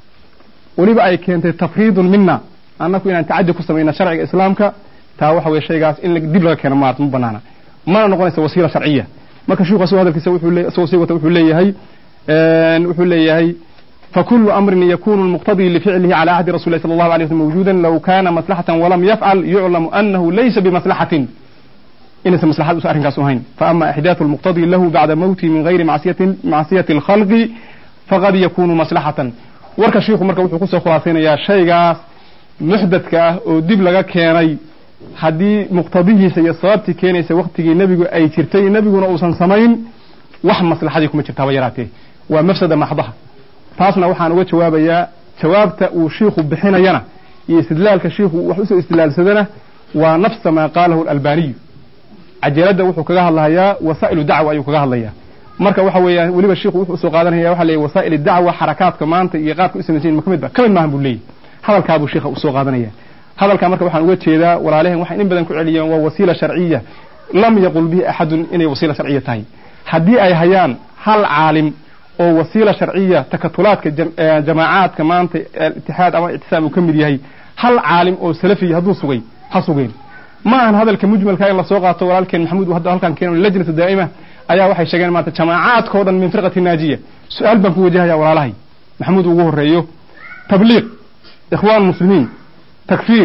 weliba ay keentay tafriidun mina annaku inaan tacadi ku samayna sharciga islaamka taa waxa weye shaygaas in dib laga keeno maarata ma banaana mana noqonaysa wasiila sharciya marka sheikhu asagoo hadalkiisa wuxuu le isagoo sii wata wuxuu leeyahay wuxuu leeyahay fakulu amrin yakunu lmuqtadii lificlihi cala ahdi rasuli llahi sala allahu alay waslm mawjuudan low kana maslaxatan walam yafcal yuclamu anahu laysa bimaslaxatin inaysan maslaxad usa arrinkaas u hayn faama ixdaathu lmuqtadii lahu bacda mawtihi min gayri macsiyati alkhalqi faqad yakunu maslaxatan warka shiikhu marka wuxuu kusoo khulaasaynayaa shaygaas muxdadka ah oo dib laga keenay haddii muqtadihiisa iyo sababtii keenaysa waktigii nebigu ay jirtay nebiguna uusan samayn wax maslaxadii kuma jirtaaba yaraatee waa mafsada maxdaha taasna waxaan uga jawaabayaa jawaabta uu shiikhu bixinayana iyo istidlaalka shiikhu wax usoo istidlaalsadana waa nafsa maa qaalahu alalbaniyu cajaladda wuxuu kaga hadlahayaa wasaa'ilu dacwa ayuu kaga hadlayaa marka waxa weeyaan weliba shiikhu wuxuu usoo qaadanaya waxa leeyahy wasaa'il dacwa xarakaadka maanta iyo qaabka u samaysan ma ka mid ba ka mid maahan buu leeyahy hadalkaabuu shiikha usoo qaadanaya hadalkaa marka waxaan uga jeedaa walaalehen waxay in badan ku celiyeen waa wasiila sharciya lam yaqul bihi axadun inay wasiila sharciya tahay haddii ay hayaan hal caalim oo wasiila sharciya takatulaadka jamaacaadka maanta itixaad ama ictisaam uu ka mid yahay hal caalim oo salafiya hadduu sugay ha sugeen ma ahan hadalka mujmalka in lasoo qaato walaalkeen maxamuud uu hadda halkan keeno lajnata daa'ima ayaa waxay sheegeen maanta jamaacaadkao dhan min firqati naajiya su-aal baan ku wajahaya walaalahay maxamuud ugu horeeyo tabliiq ikhwaan muslimiin takfiir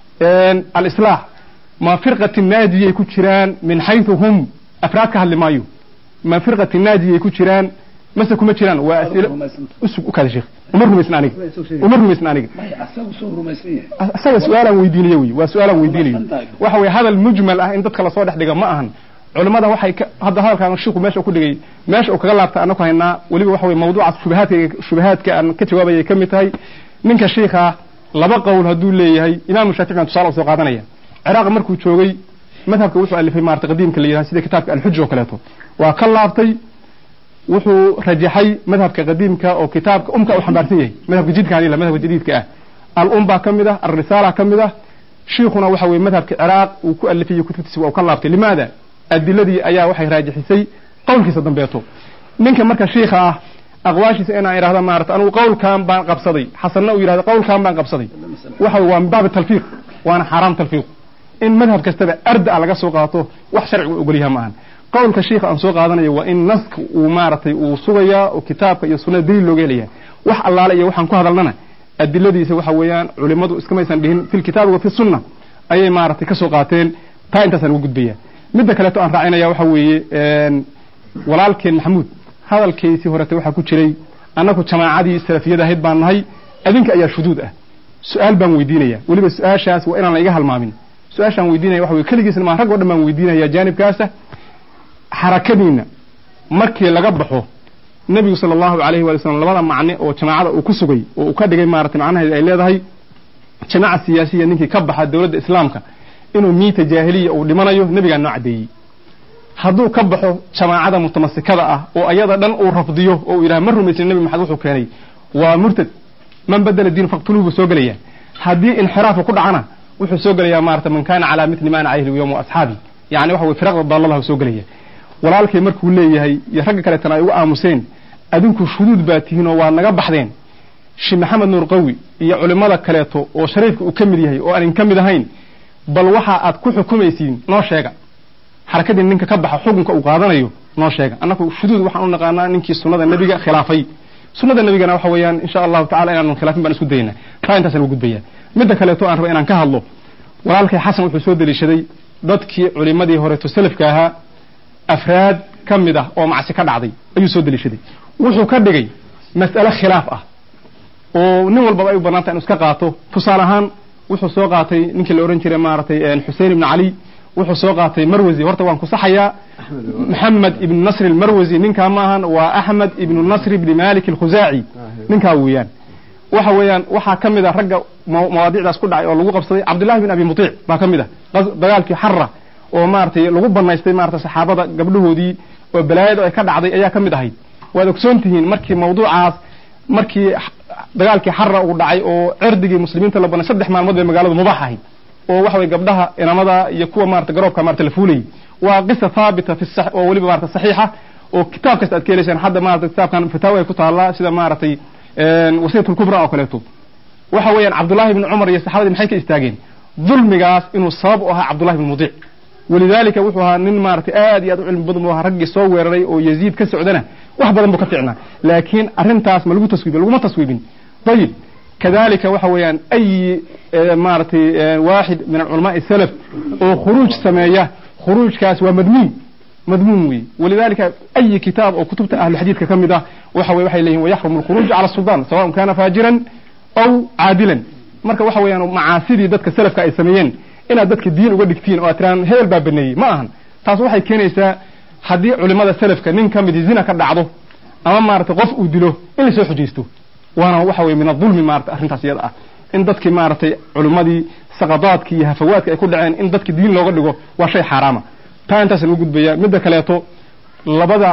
alislaax ma firqati naajiyay ku jiraan min xaytu hum afraad ka hadli maayo ma firqati naajiyay ku jiraan mase kuma jiraan waa as'ilo usug u kaada sheekh uma rumaysn aniga uma rumaysn aniga asaga su-aalaan weydiinayo wey waa su-aalaan weydiinayo waxa weye hadal mujmal ah in dadka lasoo dhex dhiga ma ahan culimmada waxay hadda hadalkaan shiku meesha ku dhigay meesha uu kaga laabta anaku haynaa weliba waxa weye mawduucaas shubahaadka shubahaadka aan ka jawaabayay ka mid tahay ninka shiikha laba qowl hadduu leeyahay imaamu shaafici baan tusaale usoo qaadanaya ciraaq markuu joogay madhabka wuxuu alifay maarata qadiimka la yidhaha sida kitaabka alxuja oo kaleeto waa ka laabtay wuxuu rajaxay madhabka qadiimka oo kitaabka umka uu xambaarsan yahay madhabka jidkaan ila madhabka jadiidka ah al-um baa ka mid ah alrisaala ka mid ah shiikhuna waxa weye madhabka ciraaq uu ku alifayey kutubtiisa waa u ka laabtay limaada adiladii ayaa waxay raajixisay qowlkiisa dambeeto ninka marka shiikha ah aqwaashiisa inaan idhahda maarata anugu qowlkan baan qabsaday xasanna uu yidhahdo qowlkan baan qabsaday waxa waa min baabi talfiiq waana xaaraam talfiiq in madhab kastaba arda laga soo qaato wax sharcigu ogolyaha maahan qowlka shiikha aan soo qaadanayo waa in naska uu maaragtay uu sugayaa oo kitaabka iyo sunnada daliil looga helaya wax allaale iyo waxaan ku hadalnana adiladiisa waxa weeyaan culimmadu iskamaysan dhihin fi lkitaabi wa fi sunna ayay maaragtay ka soo qaateen taa intaasaan uga gudbaya midda kaleeto aan raacinaya waxa weeye walaalkeen maxamuud hadalkaysii horete waxaa ku jiray annagu jamaacadii salafiyada ahayd baan nahay adinka ayaa shuduud ah su-aal baan weydiinaya weliba su-aashaas waa inaan la iga halmaamin su-aashaan weydiinaya waxa weye keligiisna maa rag o dhan baan weydiinaya jaanibkaasa xarakadiina markii laga baxo nebigu sala allahu alayhi waali slam labada macne oo jamaacada uu ku sugay oo uu ka dhigay maaragtay macnaheedu ay leedahay jamaaca siyaasiya ninkii ka baxa dowladda islaamka inuu miita jaahiliya uu dhimanayo nebigaa noo caddeeyey hadduu ka baxo jamaacada mutamasikada ah oo ayada dhan uu rafdiyo oo uu yidhaha ma rumaysin nebi maxamed wuxuu keenay waa murtad man badela diin faqtuluhu buu soo gelaya haddii inxiraafu ku dhacana wuxuu soo gelayaa maarata man kana calaa mitli ma ana calayhi alyawma wa asxaabi yani waxa weye firaqda daalladaha soo gelaya walaalkay markuu leeyahay iyo ragga kaleetana ay ugu aamuseen adinku shuduud baa tihiin oo waad naga baxdeen sheekh maxamed nuur qawi iyo culimmada kaleeto oo shariifka uu ka mid yahay oo aanin ka mid ahayn bal waxa aad ku xukumaysiin noo sheega xarakadii ninka ka baxa xukunka uu qaadanayo noo sheega annaku shuduud waxaan u naqaanaa ninkii sunnada nebiga khilaafay sunnada nebigana waxa weeyaan insha allahu tacala inaanan khilaafin baan isku daynaa taa intaasaan ugu gudbaya midda kaleeto aan raba inaan ka hadlo walaalkay xasan wuxuu soo deliishaday dadkii culimadii horeeto salafka ahaa afraad ka mid ah oo macsi ka dhacday ayuu soo deliishaday wuxuu ka dhigay mas'ale khilaaf ah oo nin walbaba ay u banaanta inu iska qaato tusaale ahaan wuxuu soo qaatay ninkii la ohan jiray maaragtay xusein ibnu cali wuxuu soo qaatay marwasi horta waan ku saxayaa maxamed ibnu nasri almarwasi ninkaa maahan waa axmed ibnu nasr ibni malik alkhusaaci ninkaa weeyaan waxa weeyaan waxaa ka mid a ragga mawaadicdaas ku dhacay oo lagu qabsaday cabdullahi bin abi mutic baa ka mid ah dagaalkii xarra oo maaragtay lagu banaystay maarata saxaabada gabdhahoodii oo balaayada ay ka dhacday ayaa ka mid ahayd waad ogsoon tihiin markii mawduucaas markii dagaalkii xarra uu dhacay oo cirdigii muslimiinta la banay saddex maalmood bay magaaladu mubaax ahayd oo waxa weye gabdhaha inamada iyo kuwa maarata garoobka maarata la fuulayay waa qisa haabita fi oo weliba maarata saxiixa oo kitaab kasta aad ka helaysaan hadda maarata kitaabkan fataawa ay ku taallaa sida maaragtay wasiyat lkubra oo kaleeto waxa weeyaan cabdullahi ibni cumar iyo saxaabadii maxay ka istaageen dulmigaas inuu sabab u ahaa cabdullahi ibni mudic walidaalika wuxuu ahaa nin maaragtay aad iyo aad u cilmi badan buu ahaa raggii soo weeraray oo yaziid ka socdana wax badan buu ka ficnaa laakiin arrintaas ma lagu taswiibin laguma taswiibin ayib kadalika waxa weeyaan ayi maaragtay waaxid min alculamaai salaf oo khuruuj sameeya khuruujkaas waa madmuum madmuum wey walidalika ayi kitaab oo kutubta ahluxadiidka ka mid ah waxa weye waxay leeyihin wayaxrumu alkhuruuj cala sultan sawaءn kana faajiran aw caadilan marka waxa weeyaan macaasidii dadka salafka ay sameeyeen inaad dadka diin uga dhigtiin oo aad tiraan hebel baa baneeyey ma ahan taas waxay keenaysaa haddii culimada salafka nin ka midi zina ka dhacdo ama maaragtay qof uu dilo in lasoo xujaysto waana waxa weye min adulmi maarata arrintaas iyada ah in dadkii maaragtay culimmadii saqadaadki iyo hafawaadka ay ku dhaceen in dadki diin looga dhigo waa shay xaaraama taa intaasaan ugu gudbaya midda kaleeto labada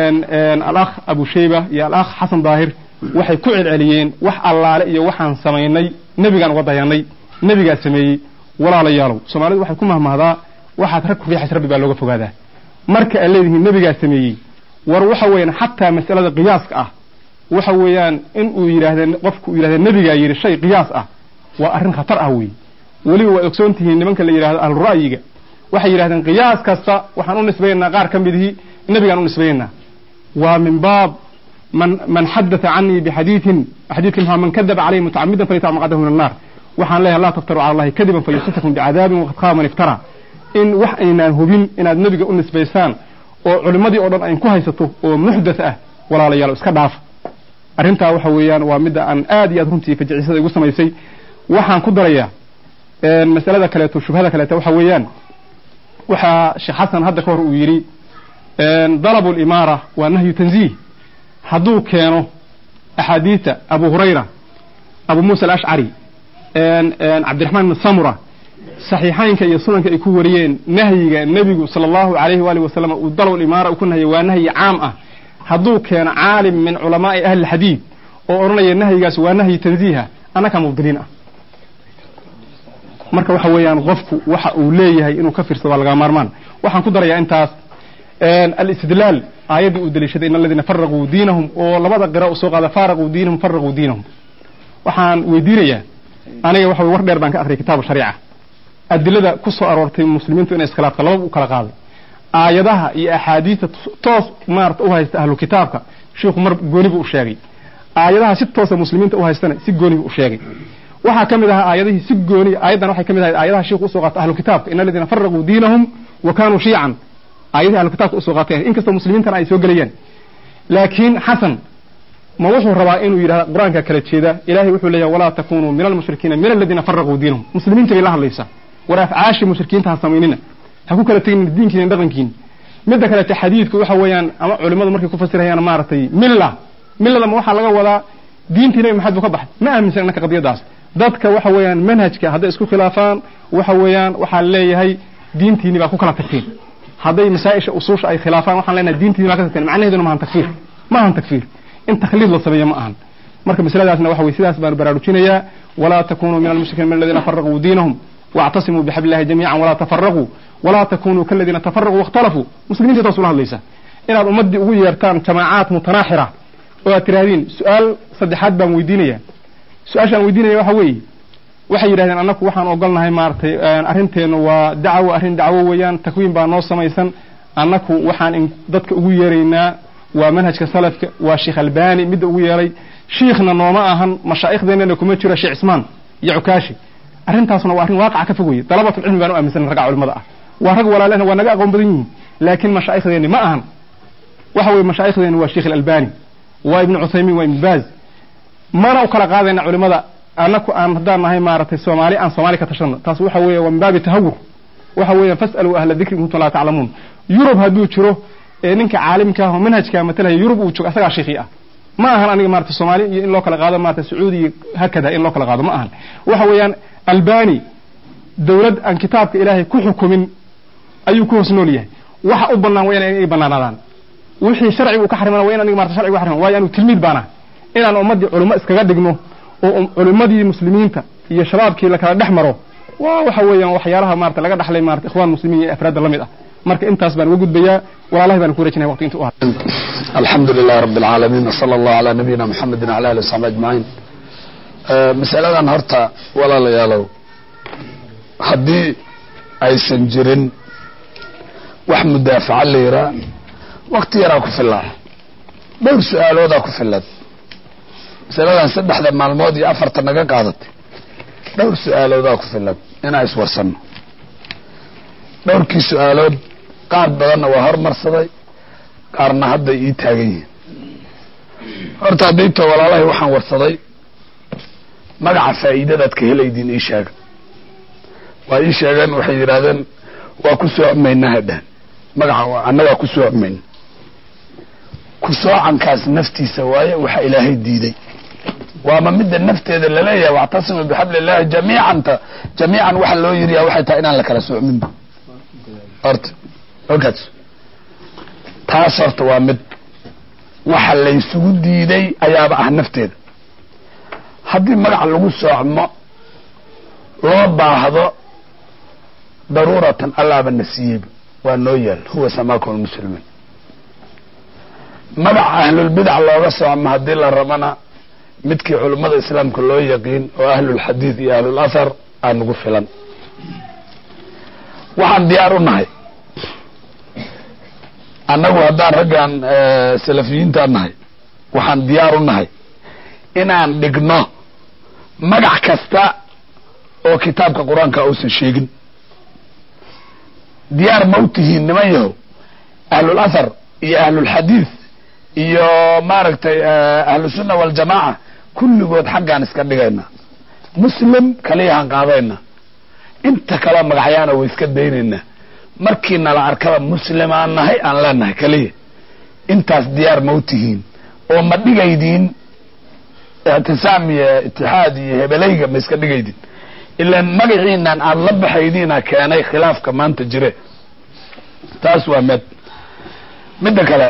alakh abu shayba iyo alakh xasan daahir waxay ku celceliyeen wax allaale iyo waxaan samaynay nebigaan uga dayanay nebigaa sameeyey walaalayaalow soomaalidu waxay ku mahmahdaa waxaad rag ku riixaysa rabbi baa looga fogaadaa marka aad leedihiin nebigaa sameeyey war waxa weeyaan xataa mas'alada qiyaaska ah waxa weeyaan in uu yidhaahda qofku uu yidhahda nebigaa yidhi shay qiyaas ah waa arrin khatar ah weeye weliba waad ogsoon tihiin nimanka la yidhahdo ahlura'yiga waxay yidhahdeen qiyaas kasta waxaan u nisbaynaynaa qaar ka midihii nebigaan u nisbaynaynaa waa min baab man man xadatha canii bixadiidin xadiidka maxaa man kadaba calayhi mutacamidan falyatac maqadahu min annaar waxaan leeyahay laa taftaru cala allahi kadiban fayusitakum bicadaabin waqad qaama man iftara in wax aynaan hubin inaad nebiga u nisbaysaan oo culimmadii oo dhan ayn ku haysato oo muxdath ah walaalayaal iska dhaaf arrintaa waxa weeyaan waa midda aan aad iyo aad runtii fajicisada igu samaysay waxaan ku darayaa masalada kaleeto shubhada kaleeto waxa weeyaan waxaa sheekh xasan hadda ka hor uu yidhi dalabu limaara waa nahyu tanziih hadduu keeno axaadiida abu hurayra abu muusa alashcari cabdiraxmaan ibn samura saxiixaynka iyo sunanka ay ku wariyeen nahyiga nebigu sala allahu alayhi waalihi wasalam uu dalabu limaara uu ku nahya waa nahyi caam ah hadduu keeno caalim min culamaai ahli lxadiid oo odhanaya nahyigaas waa nahyi tanziiha annakaa mubdiliin ah marka waxa weeyaan qofku waxa uu leeyahay inuu ka fiirsado waa laga maarmaan waxaan ku darayaa intaas alistidlaal aayaddii uu daliishaday in aladiina faraquu diinahum oo labada qira u soo qaada faaraquu diinahum faraquu diinahum waxaan weydiinayaa aniga waxa weye war dheer baan ka akhriyay kitaabu shariica adilada ku soo aroortay muslimiintu inay iskhilaafta lababa u kala qaaday aayadaha iyo axaadiista toos maarata u haysta ahlu kitaabka shiikhu mar gooni buu u sheegay aayadaha si toosa muslimiinta u haystana si gooni buu u sheegay waxaa ka mid ahaa aayadihii si gooni aayaddan waxay ka mid ahayd aayadaha shiikhu usoo qaata ahlu kitaabka in aladiina faraquu diinahum wa kaanuu shiican aayadihii ahlu kitaabka usoo qaatay inkastoo muslimiintana ay soo gelayaan laakiin xasan ma wuxuu rabaa inuu yidhahda qur-aanka kala jeeda ilahay wuxuu leeyahay walaa takunuu min almushrikiina min aladiina faraquu diinahum muslimiinta bay la hadlaysaa war afcaashii mushrikiinta ha samaynina ha ku kala tegin diinkiina dhaqankiina midda kalete xadiidku waxa weeyaan ama culimmadu markay ku fasirayaan maaragtay milla millada ma waxaa laga wadaa diintii nabi maxamed buu ka baxay ma aaminsan innaka qadiyadaas dadka waxa weeyaan manhajka hadday isku khilaafaan waxa weeyaan waxaa leeyahay diintiini baa ku kala tagteen hadday masaa-isha usuusha ay khilaafaan waxaan leenahay diintiini baa ka tagteen macnaheeduna maahan takfiir ma ahan takfiir in takhliid la sameeyo ma ahan marka masaladaasna waxa weye sidaas baan baraarujinayaa walaa takunuu min almushrikiina min aladiina faraquu diinahum واعتصموا بحبل الله جميعا ولا تفرقوا ولا تكونوا كالذين تفرقوا واختلفوا مسلمين تتوصل هذا ليس إن هذا أمدي أقول يرتان جماعات متناحرة وترادين سؤال صدحات بان ويدينيا سؤال شان ويدينيا وحوي waxay yidhahdeen annaku waxaan ogolnahay maaragtay arrinteenu waa dacwo arrin dacwo weeyaan takwiin baa noo samaysan annaku waxaan in dadka ugu yeeraynaa waa manhajka salafka waa sheekh albani midda ugu yeeray shiikhna nooma ahan mashaaikhdeenana kuma jiro sheekh cismaan iyo cukaashi arrintaasna waa arrin waaqaca ka fog weye dalabatul cilmi baan u aaminsan ragga culimada ah waa rag walaalena waa naga aqoon badan yihiin laakiin mashaaikhdeenni ma ahan waxa weye mashaaikhdeenni waa sheekh albani waa ibnu cuthaymiin waa ibnu baaz mana u kala qaadayna culimada annaku aan haddaan nahay maaragtay soomaali aan soomaali ka tashano taas waxa weeye waa min baabi tahawur waxa weeyaan fas'aluu ahla dikri in kuntum laa taclamuun yurub hadduu jiro ee ninka caalimka ah oo manhajka matalaya yurub uu joogo asagaa shiikhii ah ma ahan aniga maarata soomaali iyo in loo kala qaado maarata sacuudi iyo hakada in loo kala qaado ma ahan waxa weeyaan albani dawlad aan kitaabka ilaahay ku xukumin ayuu ku hoos nool yahay waxa u bannaan waa inay bannaanaadaan wixii sharcigu ka xarimana waa in aniga maarata sharcigu xariman waayo anu tilmiid baana inaan ummaddii culimo iskaga dhigno oo culimadii muslimiinta iyo shabaabkii la kala dhex maro waa waxa weeyaan waxyaalaha maarata laga dhaxlay maarata ikhwaan muslimiin iyo afraadda la mid ah marka intaas baan uga gudbayaa walaalahi baan ku rajinaya waqti inta u haray alxamdu lilah rabi alcaalamiin wsala allahu calaa nabiyina muxamedin wala ali wasaxbi ajmaciin masaladan horta walaalayaalow haddii aysan jirin wax mudaafaca la yiraa wakti yaraa ku filaa dhowr su-aaloodaa ku filad masaladan saddexda maalmood iyo afarta naga qaadatay dhowr su-aaloodaa ku filad inaan iswarsanno dhowrkii su-aalood qaar badanna waa hormarsaday qaarna hadday ii taagan yihiin horta haddayto walaalahay waxaan warsaday magaca faa'iidadaad ka helaydiin ii sheega waa ii sheegeen waxay yidhaahdeen waa ku soocmaynaa hadhaan magaca annagaa ku soocmayna ku soocankaas naftiisa waaye waxa ilaahay diiday waama midda nafteeda laleeyahay wactasimu bixabli illahi jamiicanta jamiican waxa loo yiriyaa waxay tahay inaan la kala soocminba horta ogaas taas horta waa mid waxa laysugu diiday ayaaba ah nafteeda haddii magac lagu soocmo loo baahdo daruuratan allaaba na siiyeyba waa noo yaal huwa samaakum lmuslimiin magaca ahlulbidac looga soocmo haddii la rabana midkii culummada islaamka loo yaqiin oo ahlulxadiid iyo ahlulathar aa nagu filan waxaan diyaar u nahay annagu haddaan raggan salafiyiintaan nahay waxaan diyaar u nahay inaan dhigno magac kasta oo kitaabka qur-aanka uusan sheegin diyaar ma u tihiin niman yahow ahlulathar iyo ahlulxadiid iyo maaragtay ahlusunna waljamaaca kulligood xaggaan iska dhigayna muslim kaliyahaan qaadayna inta kaleo magacyaana way iska daynaynaa markii nala arkaba muslimaan nahay aan leenahay keliya intaas diyaar ma u tihiin oo ma dhigaydiin ictisaam iyo itixaad iyo hebelayga ma iska dhigaydiin ilaan magaciinan aada la baxaydiina keenay khilaafka maanta jire taas waa med midda kale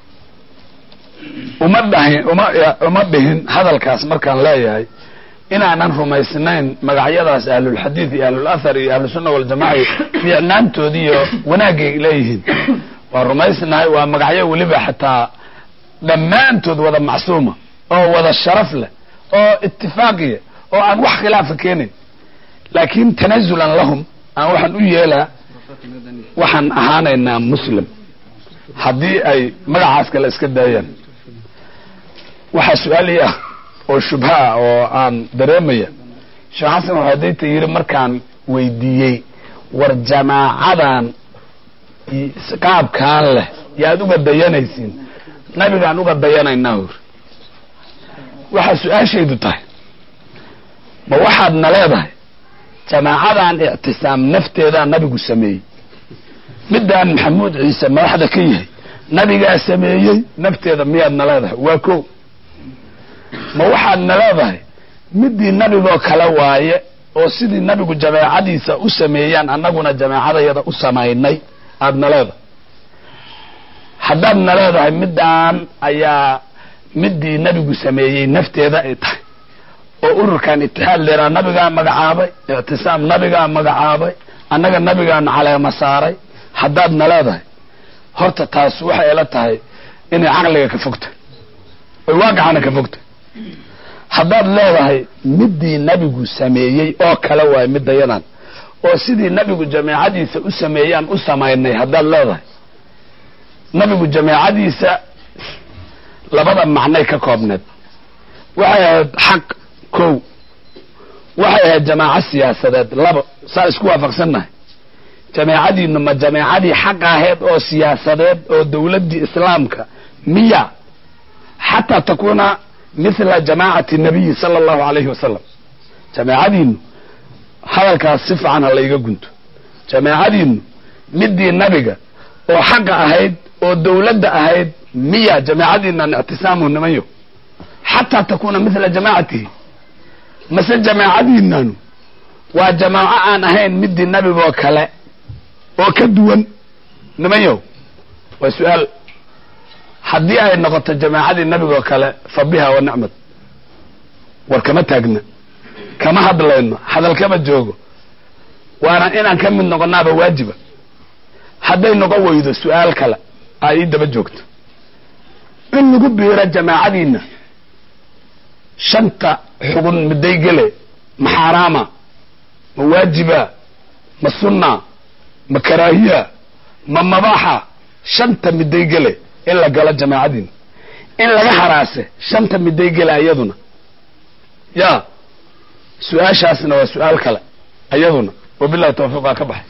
uma dhahin uma uma dhihin hadalkaas markaan leeyahay inaanan rumaysnayn magacyadaas ahlulxadiid iyo ahlulathar iyo ahlusunna waljamaca fiicnaantoodi iyo wanaagay leeyihiin waa rumaysnahay waa magacyo weliba xataa dhammaantood wada macsuuma oo wada sharaf leh oo itifaaqiya oo aan wax khilaafa keenayn laakiin tanazulan lahum aan waxaan u yeelaa waxaan ahaanaynaa muslim haddii ay magacaas kale iska daayaan waxaa su-aalii ah oo shubha ah oo aan dareemaya sheekh xasan waxadayta yidhi markaan weydiiyey war jamaacadan qaabkaan leh yaad uga dayanaysiin nabigaan uga dayanaynaa hor waxaa su-aashaydu tahay ma waxaad na leedahay jamaacadan ictisaam nafteedaa nabigu sameeyey midaan maxamuud ciise madaxda ka yahay nabigaa sameeyey nafteeda miyaad na leedahay waa ko ma waxaad na leedahay midii nabigoo kale waaye oo sidii nabigu jameecadiisa u sameeyaan annaguna jameecadayada u samaynay aad na leedahay haddaad na leedahay midaan ayaa midii nabigu sameeyey nafteeda ay tahay oo ururkan itixaad leeraa nabigaa magacaabay ictisaam nabigaa magacaabay annaga nabigaana caleema saaray haddaad na leedahay horta taas waxay ila tahay inay caqliga ka fogtay oy waaqicana ka fogtay haddaad leedahay midii nabigu sameeyey oo kale waay midayadan oo sidii nabigu jameecadiisa u sameeyaan u samaynay haddaad leedahay nabigu jameecadiisa labada macnay ka koobneed waxay ahayd xaq kow waxay ahayd jamaaco siyaasadeed labo saa isku waafaqsannahay jameecadiinu ma jameecadii xaq ahayd oo siyaasadeed oo dowladdii islaamka miya xataa takuuna mithla jamaacati nabiyi sala allahu alayhi wasalam jameecadiinu hadalkaas si fiican ha layga gunto jameecadiinu midii nabiga oo xaqa ahayd oo dowladda ahayd miya jameecadiinan ictisaamu nimayo xataa takuuna mithla jamaacatihi mase jamaacadiinanu waa jamaaco aan ahayn midii nabigoo kale oo ka duwan nimanyow waa su-aal haddii ay noqoto jamaacadii nabigoo kale fa biha wa nicmad war kama taagna kama hadlayno hadal kama joogo waana inaan ka mid noqonaaba waajiba hadday noqon weydo su-aal kale aa ii daba joogto in lagu biiro jamaacadiina shanta xugun miday gele ma xaaraama ma waajiba ma sunna ma karaahiya ma mabaaxa shanta miday gele in la galo jamaacadiina in laga haraase shanta miday gele ayaduna ya su-aashaasna waa su-aal kale ayaduna wabilahi tawfiiq waa ka baxay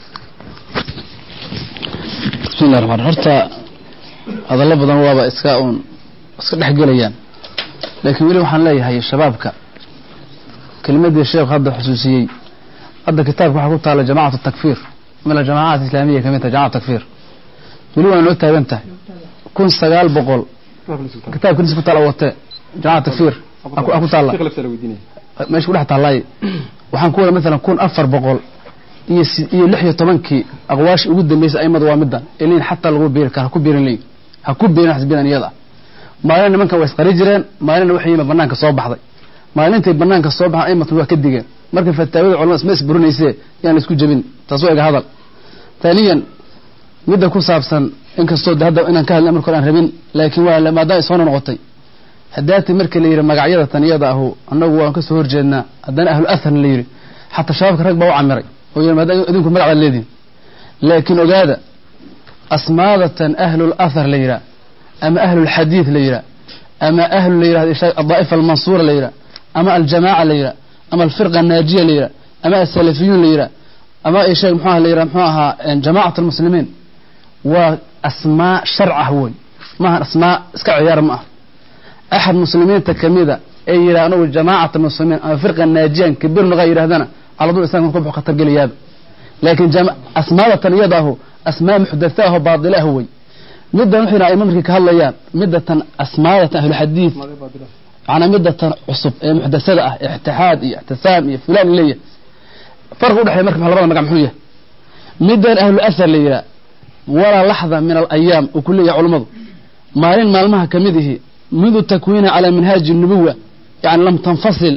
bismillahi raxmaan horta hadallo badan waaba iska uun iska dhex gelayaan laakiin weli waxaan leeyahay shabaabka kelimadii sheekhu hadda xusuusiyey hadda kitaabka waxaa ku taala jamacatu takfiir min aljamacaat islaamiya kamid tahay jamacatu takfiir weli waa noo taagan tahay kun sagaal boqol kitaabka nis ku taala wate jamacatu takfiir ku taala meesha ku dhex taallay waxaan ku wada maalan kun afar boqol iyo iyo lix iyo tobankii aqwaasha ugu dambeysay aimadu waa midan ilin xataa lagu biiri kara ha ku biirin leeyi ha ku biirin xisbidan iyada maalin nimankan waa isqari jireen maalinna waxay yimid banaanka soo baxday maalintay banaanka soo baxan aimatun waa ka digeen marka fataawada culamada isma isburinaysee yaan la isku jebin taas waa ega hadal taaniyan midda ku saabsan inkastoo de hadda inaan ka hadlin marka hore aan rabin laakiin waa maadaama isoo noqotay haddaati marka la yidhi magacyada tan iyada ahu annagu waan kasoo horjeednaa haddana ahlu atharna la yidhi xataa shabaabka rag baa u camiray oo yidhi maadaama idinku magac baad leedihin laakiin ogaada asmaadatan ahlul athar la yidhaha ama ahlulxadiid la yidhaha ama ahlu la yidhahdo adaa'ifa almansuura la yidhaha ama aljamaaca la yidhaha ama alfirqa annaajiya la yidhaha ama asalafiyuun la yidhaha ama sheeg muxuaha la yidhaha muxuu ahaa jamacat almuslimiin waa asmaa sharcah wey maaha asmaa iska ciyaar ma ah axad muslimiinta kamida ee yidhaha anugu jamaacat almuslimiin ama firqa naajiyan kabir noqaa yidhahdana caladul islamka ku khatar gelayaaba laakiin asmaadatan iyada ahu asmaa muxdatha aho baadila ah wey middan wuxuu yidhaha markay ka hadlayaan midatan asmaadatan ahluxadiid macnaa midatan cusub ee muxdasada ah ixtixaad iyo ixtisaam iyo fulaan leeyahay farqi udhexeeya marka labada magac muxuu yahay middan ahlu athar la yidhaha walaa laxda min alayaam uu ku leeyahay culummadu maalin maalmaha ka mid ihi midu takwiina calaa minhaaji nubuwa yani lam tanfasil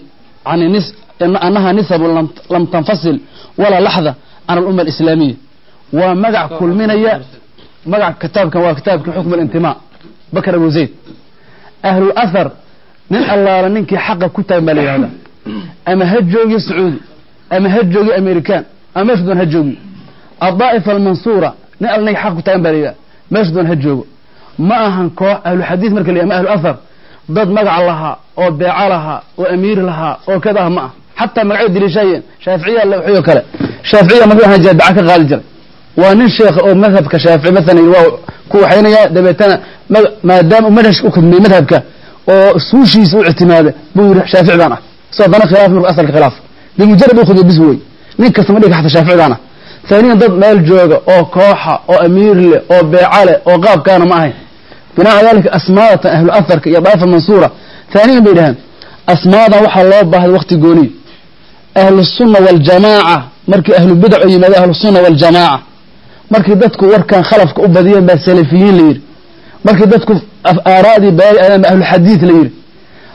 can anaha nisabu lam tanfasil walaa laxda can alumma alislaamiya waa magac kulminaya magac kitaabkan waa kitaabkii xukm alintimaa bakr abu zayd ahlul athar nin allaala ninkii xaqa ku taagan baa la yidhahdaa ama ha joogiyo sacuudi ama ha joogiyo american ama meesha doon ha joogiyo adaa'ifa almansuura nin alla ninkii xaqa ku taagan baa la yidhahda meesha doon ha joogo ma ahan koox ahluxadiid marka la yidhahda ama ahlu athar dad magac lahaa oo beeco lahaa oo amiir lahaa oo kadaah ma ah xataa magacyo daliishaayeen shaaficiya la waxyo kale shaaficiya markuu ahaan jira daca ka qaali jiray waa nin sheekh oo madhabka shaafici maalan waa ku waxaynaya dabeetana maadaama uu manhajka u khidmay madhabka oo suushiisa u ictimaada buu yidhi shaafici baan ah isagoo dana khilaaf marku asalka khilaaf bimujarad u khidmay bis wey nin kasta ma dhiga xata shaafici baan ah ثانيا dad meel jooga oo kooxa oo amiir leh oo beeca leh oo qaabkaana ma ahayn بناء ذلك أسماء أهل الأثر يا ضعيف المنصورة ثانيا بيدهم أسماء وحا الله باه وقت قولي أهل السنة والجماعة مركي أهل البدع يمد أهل السنة والجماعة مركي دتكو وركان خلفك أبديا بالسلفيين لير مركي دتكو آرادي باي أهل الحديث لير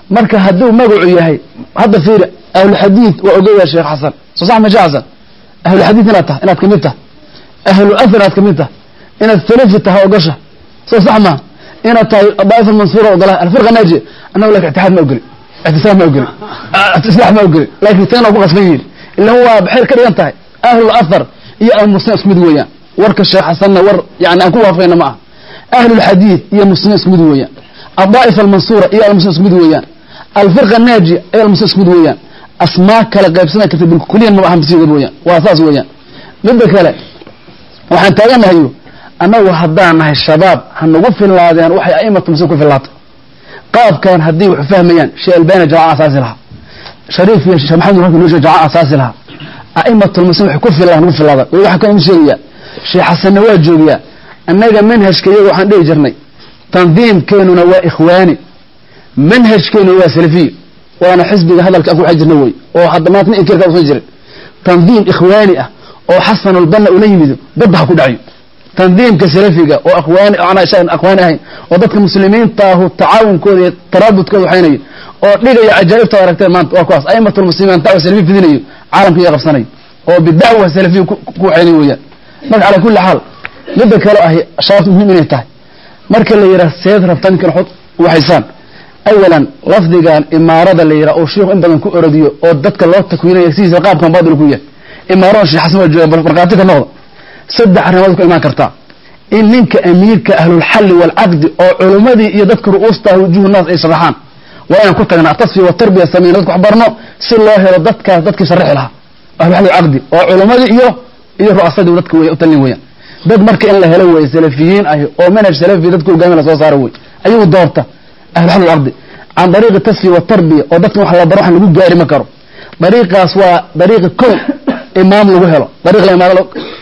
marka hadduu magacu yahay hadda fiiri ahlulxadiid waa ogoya sheekh xasan soo sax ma sheekh xasan ahlulxadiid inaad tahay inaad kamid tahay ahlu athar inaad kamid tahay inaad salafi tahay ogasha soo sax ma inaad tahay daa'ifa mansuura ogolaha alfirqa naajiya annagu laakin itixaad ma ogoli ictisaam ma ogoli islaax ma ogoli laakiin tana ku qasban yihiin ilan waa baxir ka dhigan tahay ahlul athar iyo almuslim isku mid weeyaan warka sheekh xasanna war yani aan ku waafaqayna ma aha ahlulxadiid iyo muslim isku mid weeyaan adaa'ifa almansuura iyo almuslim isku mid weeyaan alfirqa naajiya iyo almuslim isku mid weeyaan asmaa kala qaybsana karta bilkuliyan ma ahan bisiga weeyaan waa saas weeyaan midda kale waxaan taaganahayo annagu haddaan nahay shabaab ha nagu fillaadeen waxay a'imatu muslim ku fillaatay qaabkan haddii wax fahmayaan sheekh albani jamaca asaasi lahaa shariif iyo sheekh maxamed rafki nusha jamaca asaasi lahaa a'imatu muslim waxay ku fillaadeen nagu fillaada weli waxaa kan sheegayaa sheekh xasanna waa joogayaa annaga manhajka iyaga waxaan dhihi jirnay tandiimkeenuna waa ikhwaani manhajkeenu waa salafiy waana xisbiga hadalka ku jirna wey oo hadda maanta inkirka usan jirin tandiim ikhwaani ah oo xasanulbanna ula yimido badda ha ku dhacayo tandiimka salafiga oo akhwaani aan akhwaani ahayn oo dadka muslimiintaahu tacaawunkooda iyo taraabudkooda waxaynayo oo dhigaya cajaa'ibta aragteen maanta waa kuwaas a'imatul muslimiin dacwa salafi fidinayo caalamka iyo qabsanayo oo bidacwa salafiya ku waxaynayo weeyaan marka calaa kulli xaal midda kale ahi shabaabta muhiim inay tahay marka la yidhaha seed rabta ninkan xod waxaysaan awalan lafdigan imaarada la yidhaha oo shiikhu in badan ku orodiyo oo dadka loo takwiinaya sidiisa qaabkan baadil ku yahay imaarada sheekh xasan waa jooga markhaati ka noqda saddex arrimood ku imaan kartaa in ninka amiirka ahlulxalli waalcaqdi oo culummadii iyo dadka ru'uusta wujuhu naas ay sharaxaan waa inaan ku tagnaa atasfiya watarbiya samayna dadka wax barno si loo helo dadkaas dadkii sharixi lahaa ahlulxalli walcaqdi oo culummadii iyo iyo ru'asadii dadka wey u talin weeyaan dad marka in la helo weeye salafiyiin ahi oo manhaj salafi dadka hogaami la soo saaro wey ayagu doorta ahlulxalli walcaqdi can dariiqi tasfiya watarbiya oo dadkan wax la baro waxan lagu gaari ma karo dariiqaas waa dariiqi kow imaam lagu helo dariiq imaam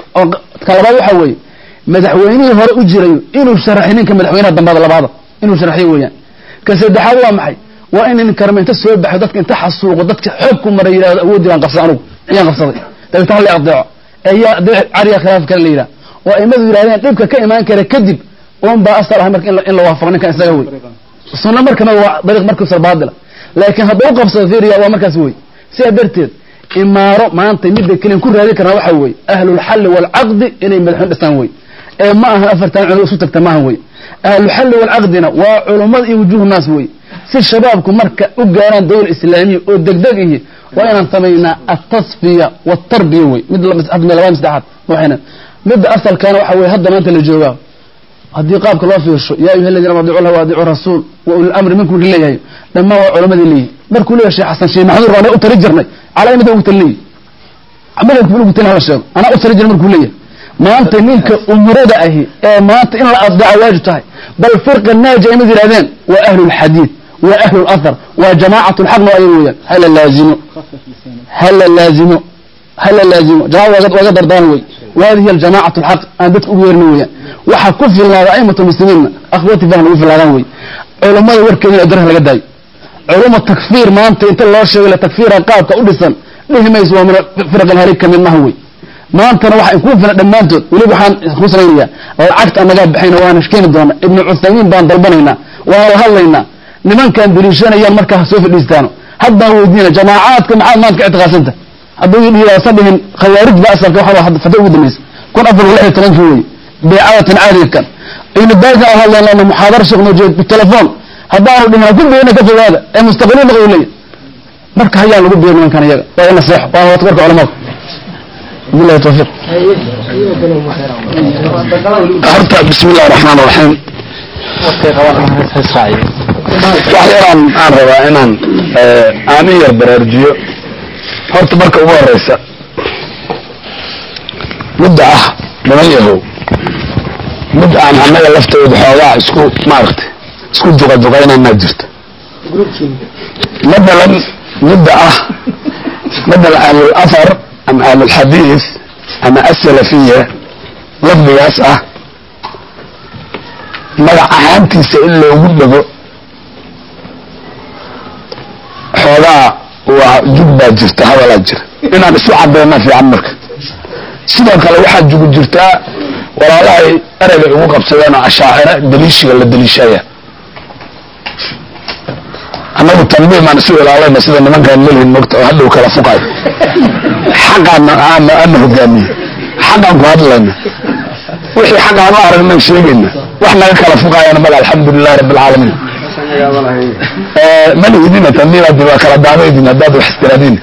ka labaad waxa weeye madaxweynihii hore u jirayo inuu sharaxi ninka madaxweynaha dambaada labaada inuu sharaxiyo weeyaan ka saddexaad waa maxay waa in nin karma inta soo baxo dadka inta xasuuqo dadka xoog ku mara yidhahdo awoodii baan qabsaday anugu iyaan qabsaday dabeetna hala adeeco ee yaa adeec cariya khilaaf kale la yidhaha oo aimadu yidhahdeen dhibka ka imaan kara kadib un baa asal ahay marka in la waafaqo ninkan isaga wey sunna markana waa dariiq markusa baadila laakiin hadduu u qabsado fiiriya waa markaas wey sidaa darteed imaaro maanta midda keliyan ku raadi karnaa waxa weeye ahlulxalli waalcaqdi inay madaxweyne dhistaan wey ee ma aha afartan culo isu tagta maaha wey ahluxalli waalcaqdina waa culummada iyo wujuuhu naas wey si shabaabku marka u gaaraan dawla islaamiya oo degdeg ihi waa inaan samaynaa atasfiya waatarbiya wey mid labad saddexaad waxayna midda asalkaana waxa weye hadda maanta la joogaa haddii qaabka loo fiirsho yaa ayuha aladiina adicu llah waadicu rasuul wa uli lamri minkum leeyahay dhammaan waa culamadii leeyihi markuu leeyahay sheekh xasan sheekh maxamuud baan u tali jirnay calaaimada ugu talin leeyihi madhabka ugu talin hala sheego anaa u tali jirnay markuu leeyahay maanta ninka umurada ahi ee maanta in la addaco waajib tahay bal firqa naaja imad yidhahdeen waa ahlu lxadiid waa ahlu lathar waa jamaacatu lxaqna waa ayaga weeyaan hala laazimo hala laazimo hala laazimo jamaca waaga dardaan wey وهذه الجماعة الحق أن بدك أغير نويا وحكف الله أئمة المسلمين أخواتي فهم وفي الله وي علماء وركين أدرها لقداي علماء التكفير ما أنت أنت الله شيء ولا تكفير قابك أدسا ليه ما يسوى من فرق الهريك من ما هو ما أنت نوح يكون في دمانتو ولي بحان خسرينيا والعكت أنا قاب بحين وانا شكين الدون ابن عثيمين بان ضربانينا وهو هلينا لمن كان بريشان أيام مركز سوف الإستانو هذا هو دينا جماعات كم عاد ما انك اعتقاسنته hadduu yidhi sabihin khawaarij ba asalka waxa waa fada ugu dambaysa kun afar lix iyo tobankii wey beecadatin caadiga kan ibnu baazan aan hadlaynana muxaadara sheekh nojeed bitelefoon haddaanu dhihin ku beena ka fogaada ee mustaqbiliin noqo leeyahy marka hayaan lagu beer nimankan iyaga waa in naseexo waa wata marka culamada billahi tawfiiq horta bismi illahi raxmaan raxiim wax yaraan aan rabaa inaan aanin yar baraarujiyo horta marka ugu horeysa mudda ah dhiman yahow mid aan annaga laftooda xoogaa isku maaragtay isku duqaduqaynanaa jirta matalan midda ah matalan ahlul athar ama ahlulxadiis ama asalafiya lafdigaas ah magac ahaantiisa in loogu dhego xoogaa waa jug baa jirta hadalaa jira inaan isu cadeyna fiican marka sidoo kale waxaa jugu jirtaa walaalahay ereyga igu qabsadeen oo ashaacira daliishiga la daliishaya annagu tanbiim aan isu ilaalayna sida nimankaan lelihin mogta oo hadhow kala fuqayo xaqaana aana ana hogaamiye xaqaan ku hadlayna wixii xaq aan u aragnan sheegayna wax naga kala fuqayana male alxamdulilahi rabbi alcaalamiin malihidina tanbiimaadi waa kala daamaydin haddaad wax istiraadiin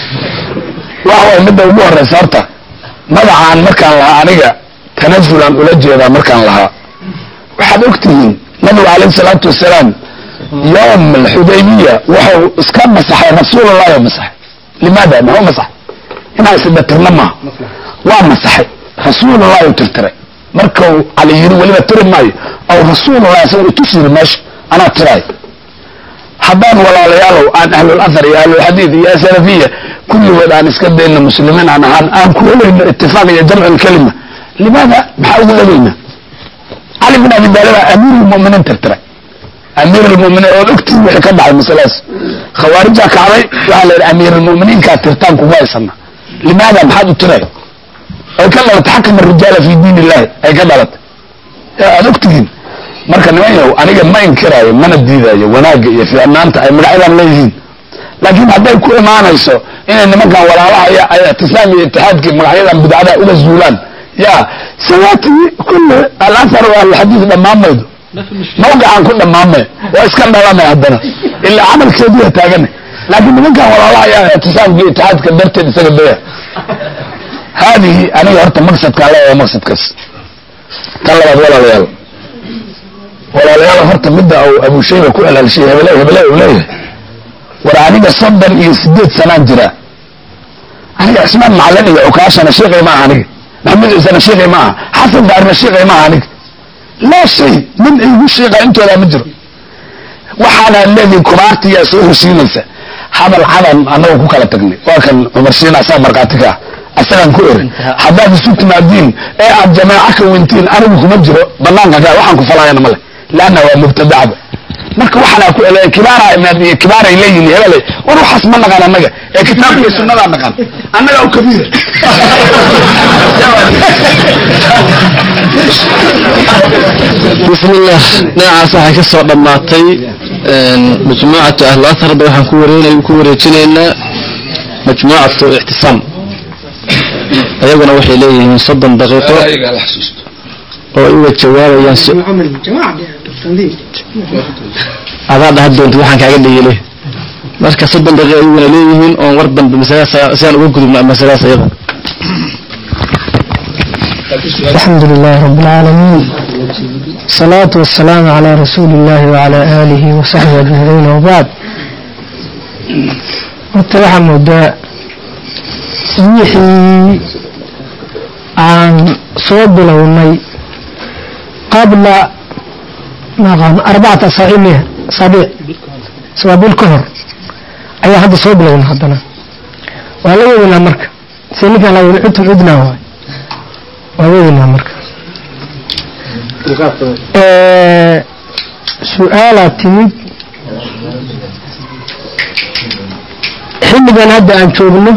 waxa waay midda ugu horeysa horta magacaan markaan lahaa aniga tanazulan ula jeedaa markaan lahaa waxaad ogtihiin nabigu calayhi salaatu wasalaam yowm alxudaybiya wuxuu iska masaxay rasuulullahi oo masaxay limaada muxuu masaxay inaan isdhatirna maaha waa masaxay rasuulullahi u tirtiray markau cali yiri weliba tiri maayo aw rasuulullahi asaga itus yiri meesha anaa tiraay haddaan walaalayaalow aan ahlulathar iyo ahlulxadiid iyo asalafiya kulligood aan iska dayno muslimiin aan ahaan aan ku helayno itifaaq iyo jamcu lkalima limaada maxaa ugu helayna cali bin abi taalib amiir lmuminiin tirtiray amiir lmuminiin ood ogtiin wixii ka dhacay masaladaas khawaarijaa kacday waxaa la yidhi amiir lmuminiinkaa tirtaan kuma haysana limaada maxaad u tiray ay ka dhalatay xakama rijaala fi diin illahi ay ka dhalatay aad ogtihiin marka niman yahow aniga ma inkiraayo mana diidaayo wanaagga iyo fiicnaanta ay magacyadan leeyihiin laakiin hadday ku imaanayso inay nimankan walaalahaya ay ictisaam iyo itixaadkii magacyadan bidcada uga zuulaan ya sawaati kulle alathar alxadiid dhamaamaydo mawqicaan ku dhamaamay waa iska dhalanay haddana ilaa camalkeediya taagana laakiin nimankan walaalahaya ictisaamka iyo itixaadka darteed isaga daya haadihi aniga horta maqsadkaan leeyahay maqsadkaas tan labaad walaalayaal walaalayaal horta midda uu abu shayba ku alaalshay hebele hebele uu leeyahay war aniga soddon iyo sideed sanaan jira aniga cismaan macalin iyo cukaashana sheekay maaha aniga maxamed ciisana sheekay maaha xasan daarina sheekay maaha aniga laa shay nin igu sheeqa intoodaa ma jiro waxaana leedihin kubaartiyaa soo heshiinaysa hadal cadan annagu ku kala tagnay waa kan cumar shiin asaa markhaati ka ah asagaan ku erin haddaad isu timaadiin ee aad jamaaco ka wentiin anigu kuma jiro banaanka gaa waxaan ku falaayana male leanna waa mubtadacba marka waxaana ku ele kibaara iyo kibaaray leeyihin hebele war waxaas ma naqaan annaga ee kitaabka iyo sunnadaa naqaan annaga u kabiira bismillah dhinacaas waxay ka soo dhammaatay majmuucatu ahlu atharba waxaan ku wareynay ku wareejinaynaa majmuucatu ictisaam ayaguna waxay leeyihiin soddon daqiiqo oo ay uga jawaabayaan si adaa dhaha doonta waxaan kaaga dhayile marka soddon daqiiqo ayaguna leeyihiin oon war dambe masaladaas sidaan uga gudubna masaladaas ayada الحمد لله رب العالمين الصلاة والسلام على رسول الله وعلى آله وصحبه أجمعين وبعد horta waxaa moodaa wixii aan soo bilownay qabla maqan arbacata asaabiic asaabiic sabaabil ka hor ayaa hadda soo bilowna haddana waa la weynaa marka si ninkaan laa cudtum cudnaa waay waa weynaa marka su-aalaa timid xilligan hadda aan joogno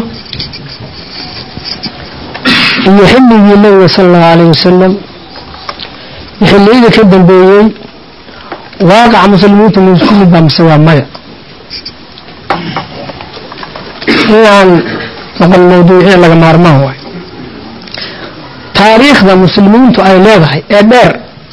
iyo xilligii nabiga sala allahu alayh wasalam iyo xilliyadii ka dambeeyey waaqaca muslimiinta ma isku mid baa mise waa maya inaan noqon mawduuciya laga maarmaan waayo taariikhda muslimiintu ay leedahay ee dheer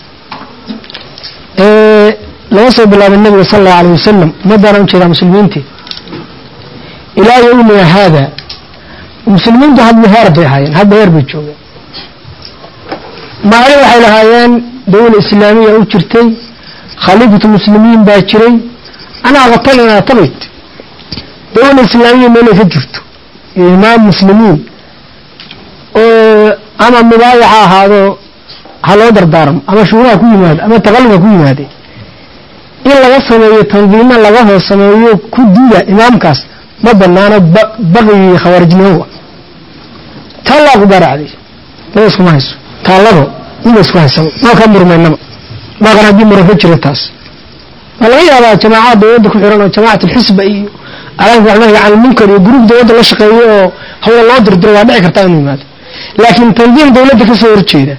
ee laga soo bilaabay nabiga sala allahu alayh wasalam ummaddaana ujeedaa muslimiintii ilaa yowmina haada muslimiintu hadba heer bay ahaayeen hadba heer bay joogeen maalin waxay lahaayeen dawla islaamiya u jirtay khaliifatu muslimiin baa jiray anaa qatalina tabayt dawla islaamiya meelay ka jirto iyo imaam muslimiin oo ama mubaayaca ahaado ha loo dardaarmo ama shuuraha ku yimaado ama taqalluba ku yimaade in laga sameeyo tandiimo laga hoos sameeyo ku dida imaamkaas ma banaano baqigii khawaarijnimowa taallaa ku garaacday laba iskuma hayso taallado ima isku haysaba maa ka murmaynaba maaqan haddii muran ka jira taas waa laga yaabaa jamaacad dawladda ku xiran oo jamacat alxisba iyo alaanka waxnahi can munkar iyo gruub dawladda la shaqeeyo oo hawla loo dirdiro waa dhici kartaa inuu yimaado laakiin tandiim dawladda kasoo horjeeda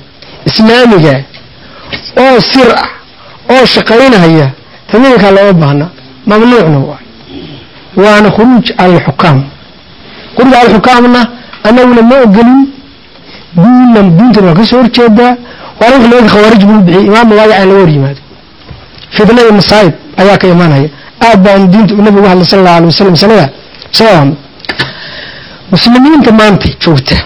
islaamiga oo sir ah oo shaqaynaya tandiimkaa looma baahna mamnuucna waay waana khuruuj cala alxukaam khuruuj cala alxukaamna annaguna ma ogolin diinna diintana waa ka soo horjeedaa waana wix looga khawaarij buu bixiyey imaam mawaayac in laga hor yimaado fitna iyo masaa'ib ayaa ka imaanaya aad baan diinta nabigu uga hadlay sala allahu alay wasalam sanada sababaan muslimiinta maanta joogta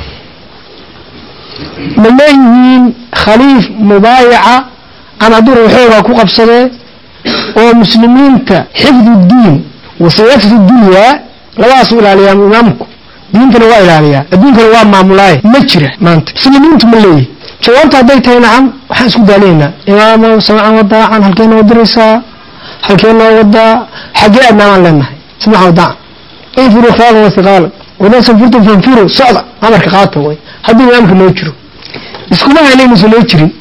ma leeyihiin khaliif mubaayaca aan hadduu waxoogaa ku qabsadee oo muslimiinta xifdu diin wasiyafdu dunyaa labadaasuu ilaaliyaa imaamku diintana waa ilaaliyaa adduunkana waa maamulaaye ma jira maanta muslimiintu ma leeyihin jawaabta hadday tahay nacam waxaan isku daalaynaa imaamow samcan wadaacan halkee noo diraysaa halkee noo wadaa xaggee adnaamaan leenahay samcan wadaacan infiruu khiyaalan wasiqaalan wadaa sanfurtum fanfiru socda amarka qaata way hadduu imaamka noo jiro iskuma hayna inuusan noo jirin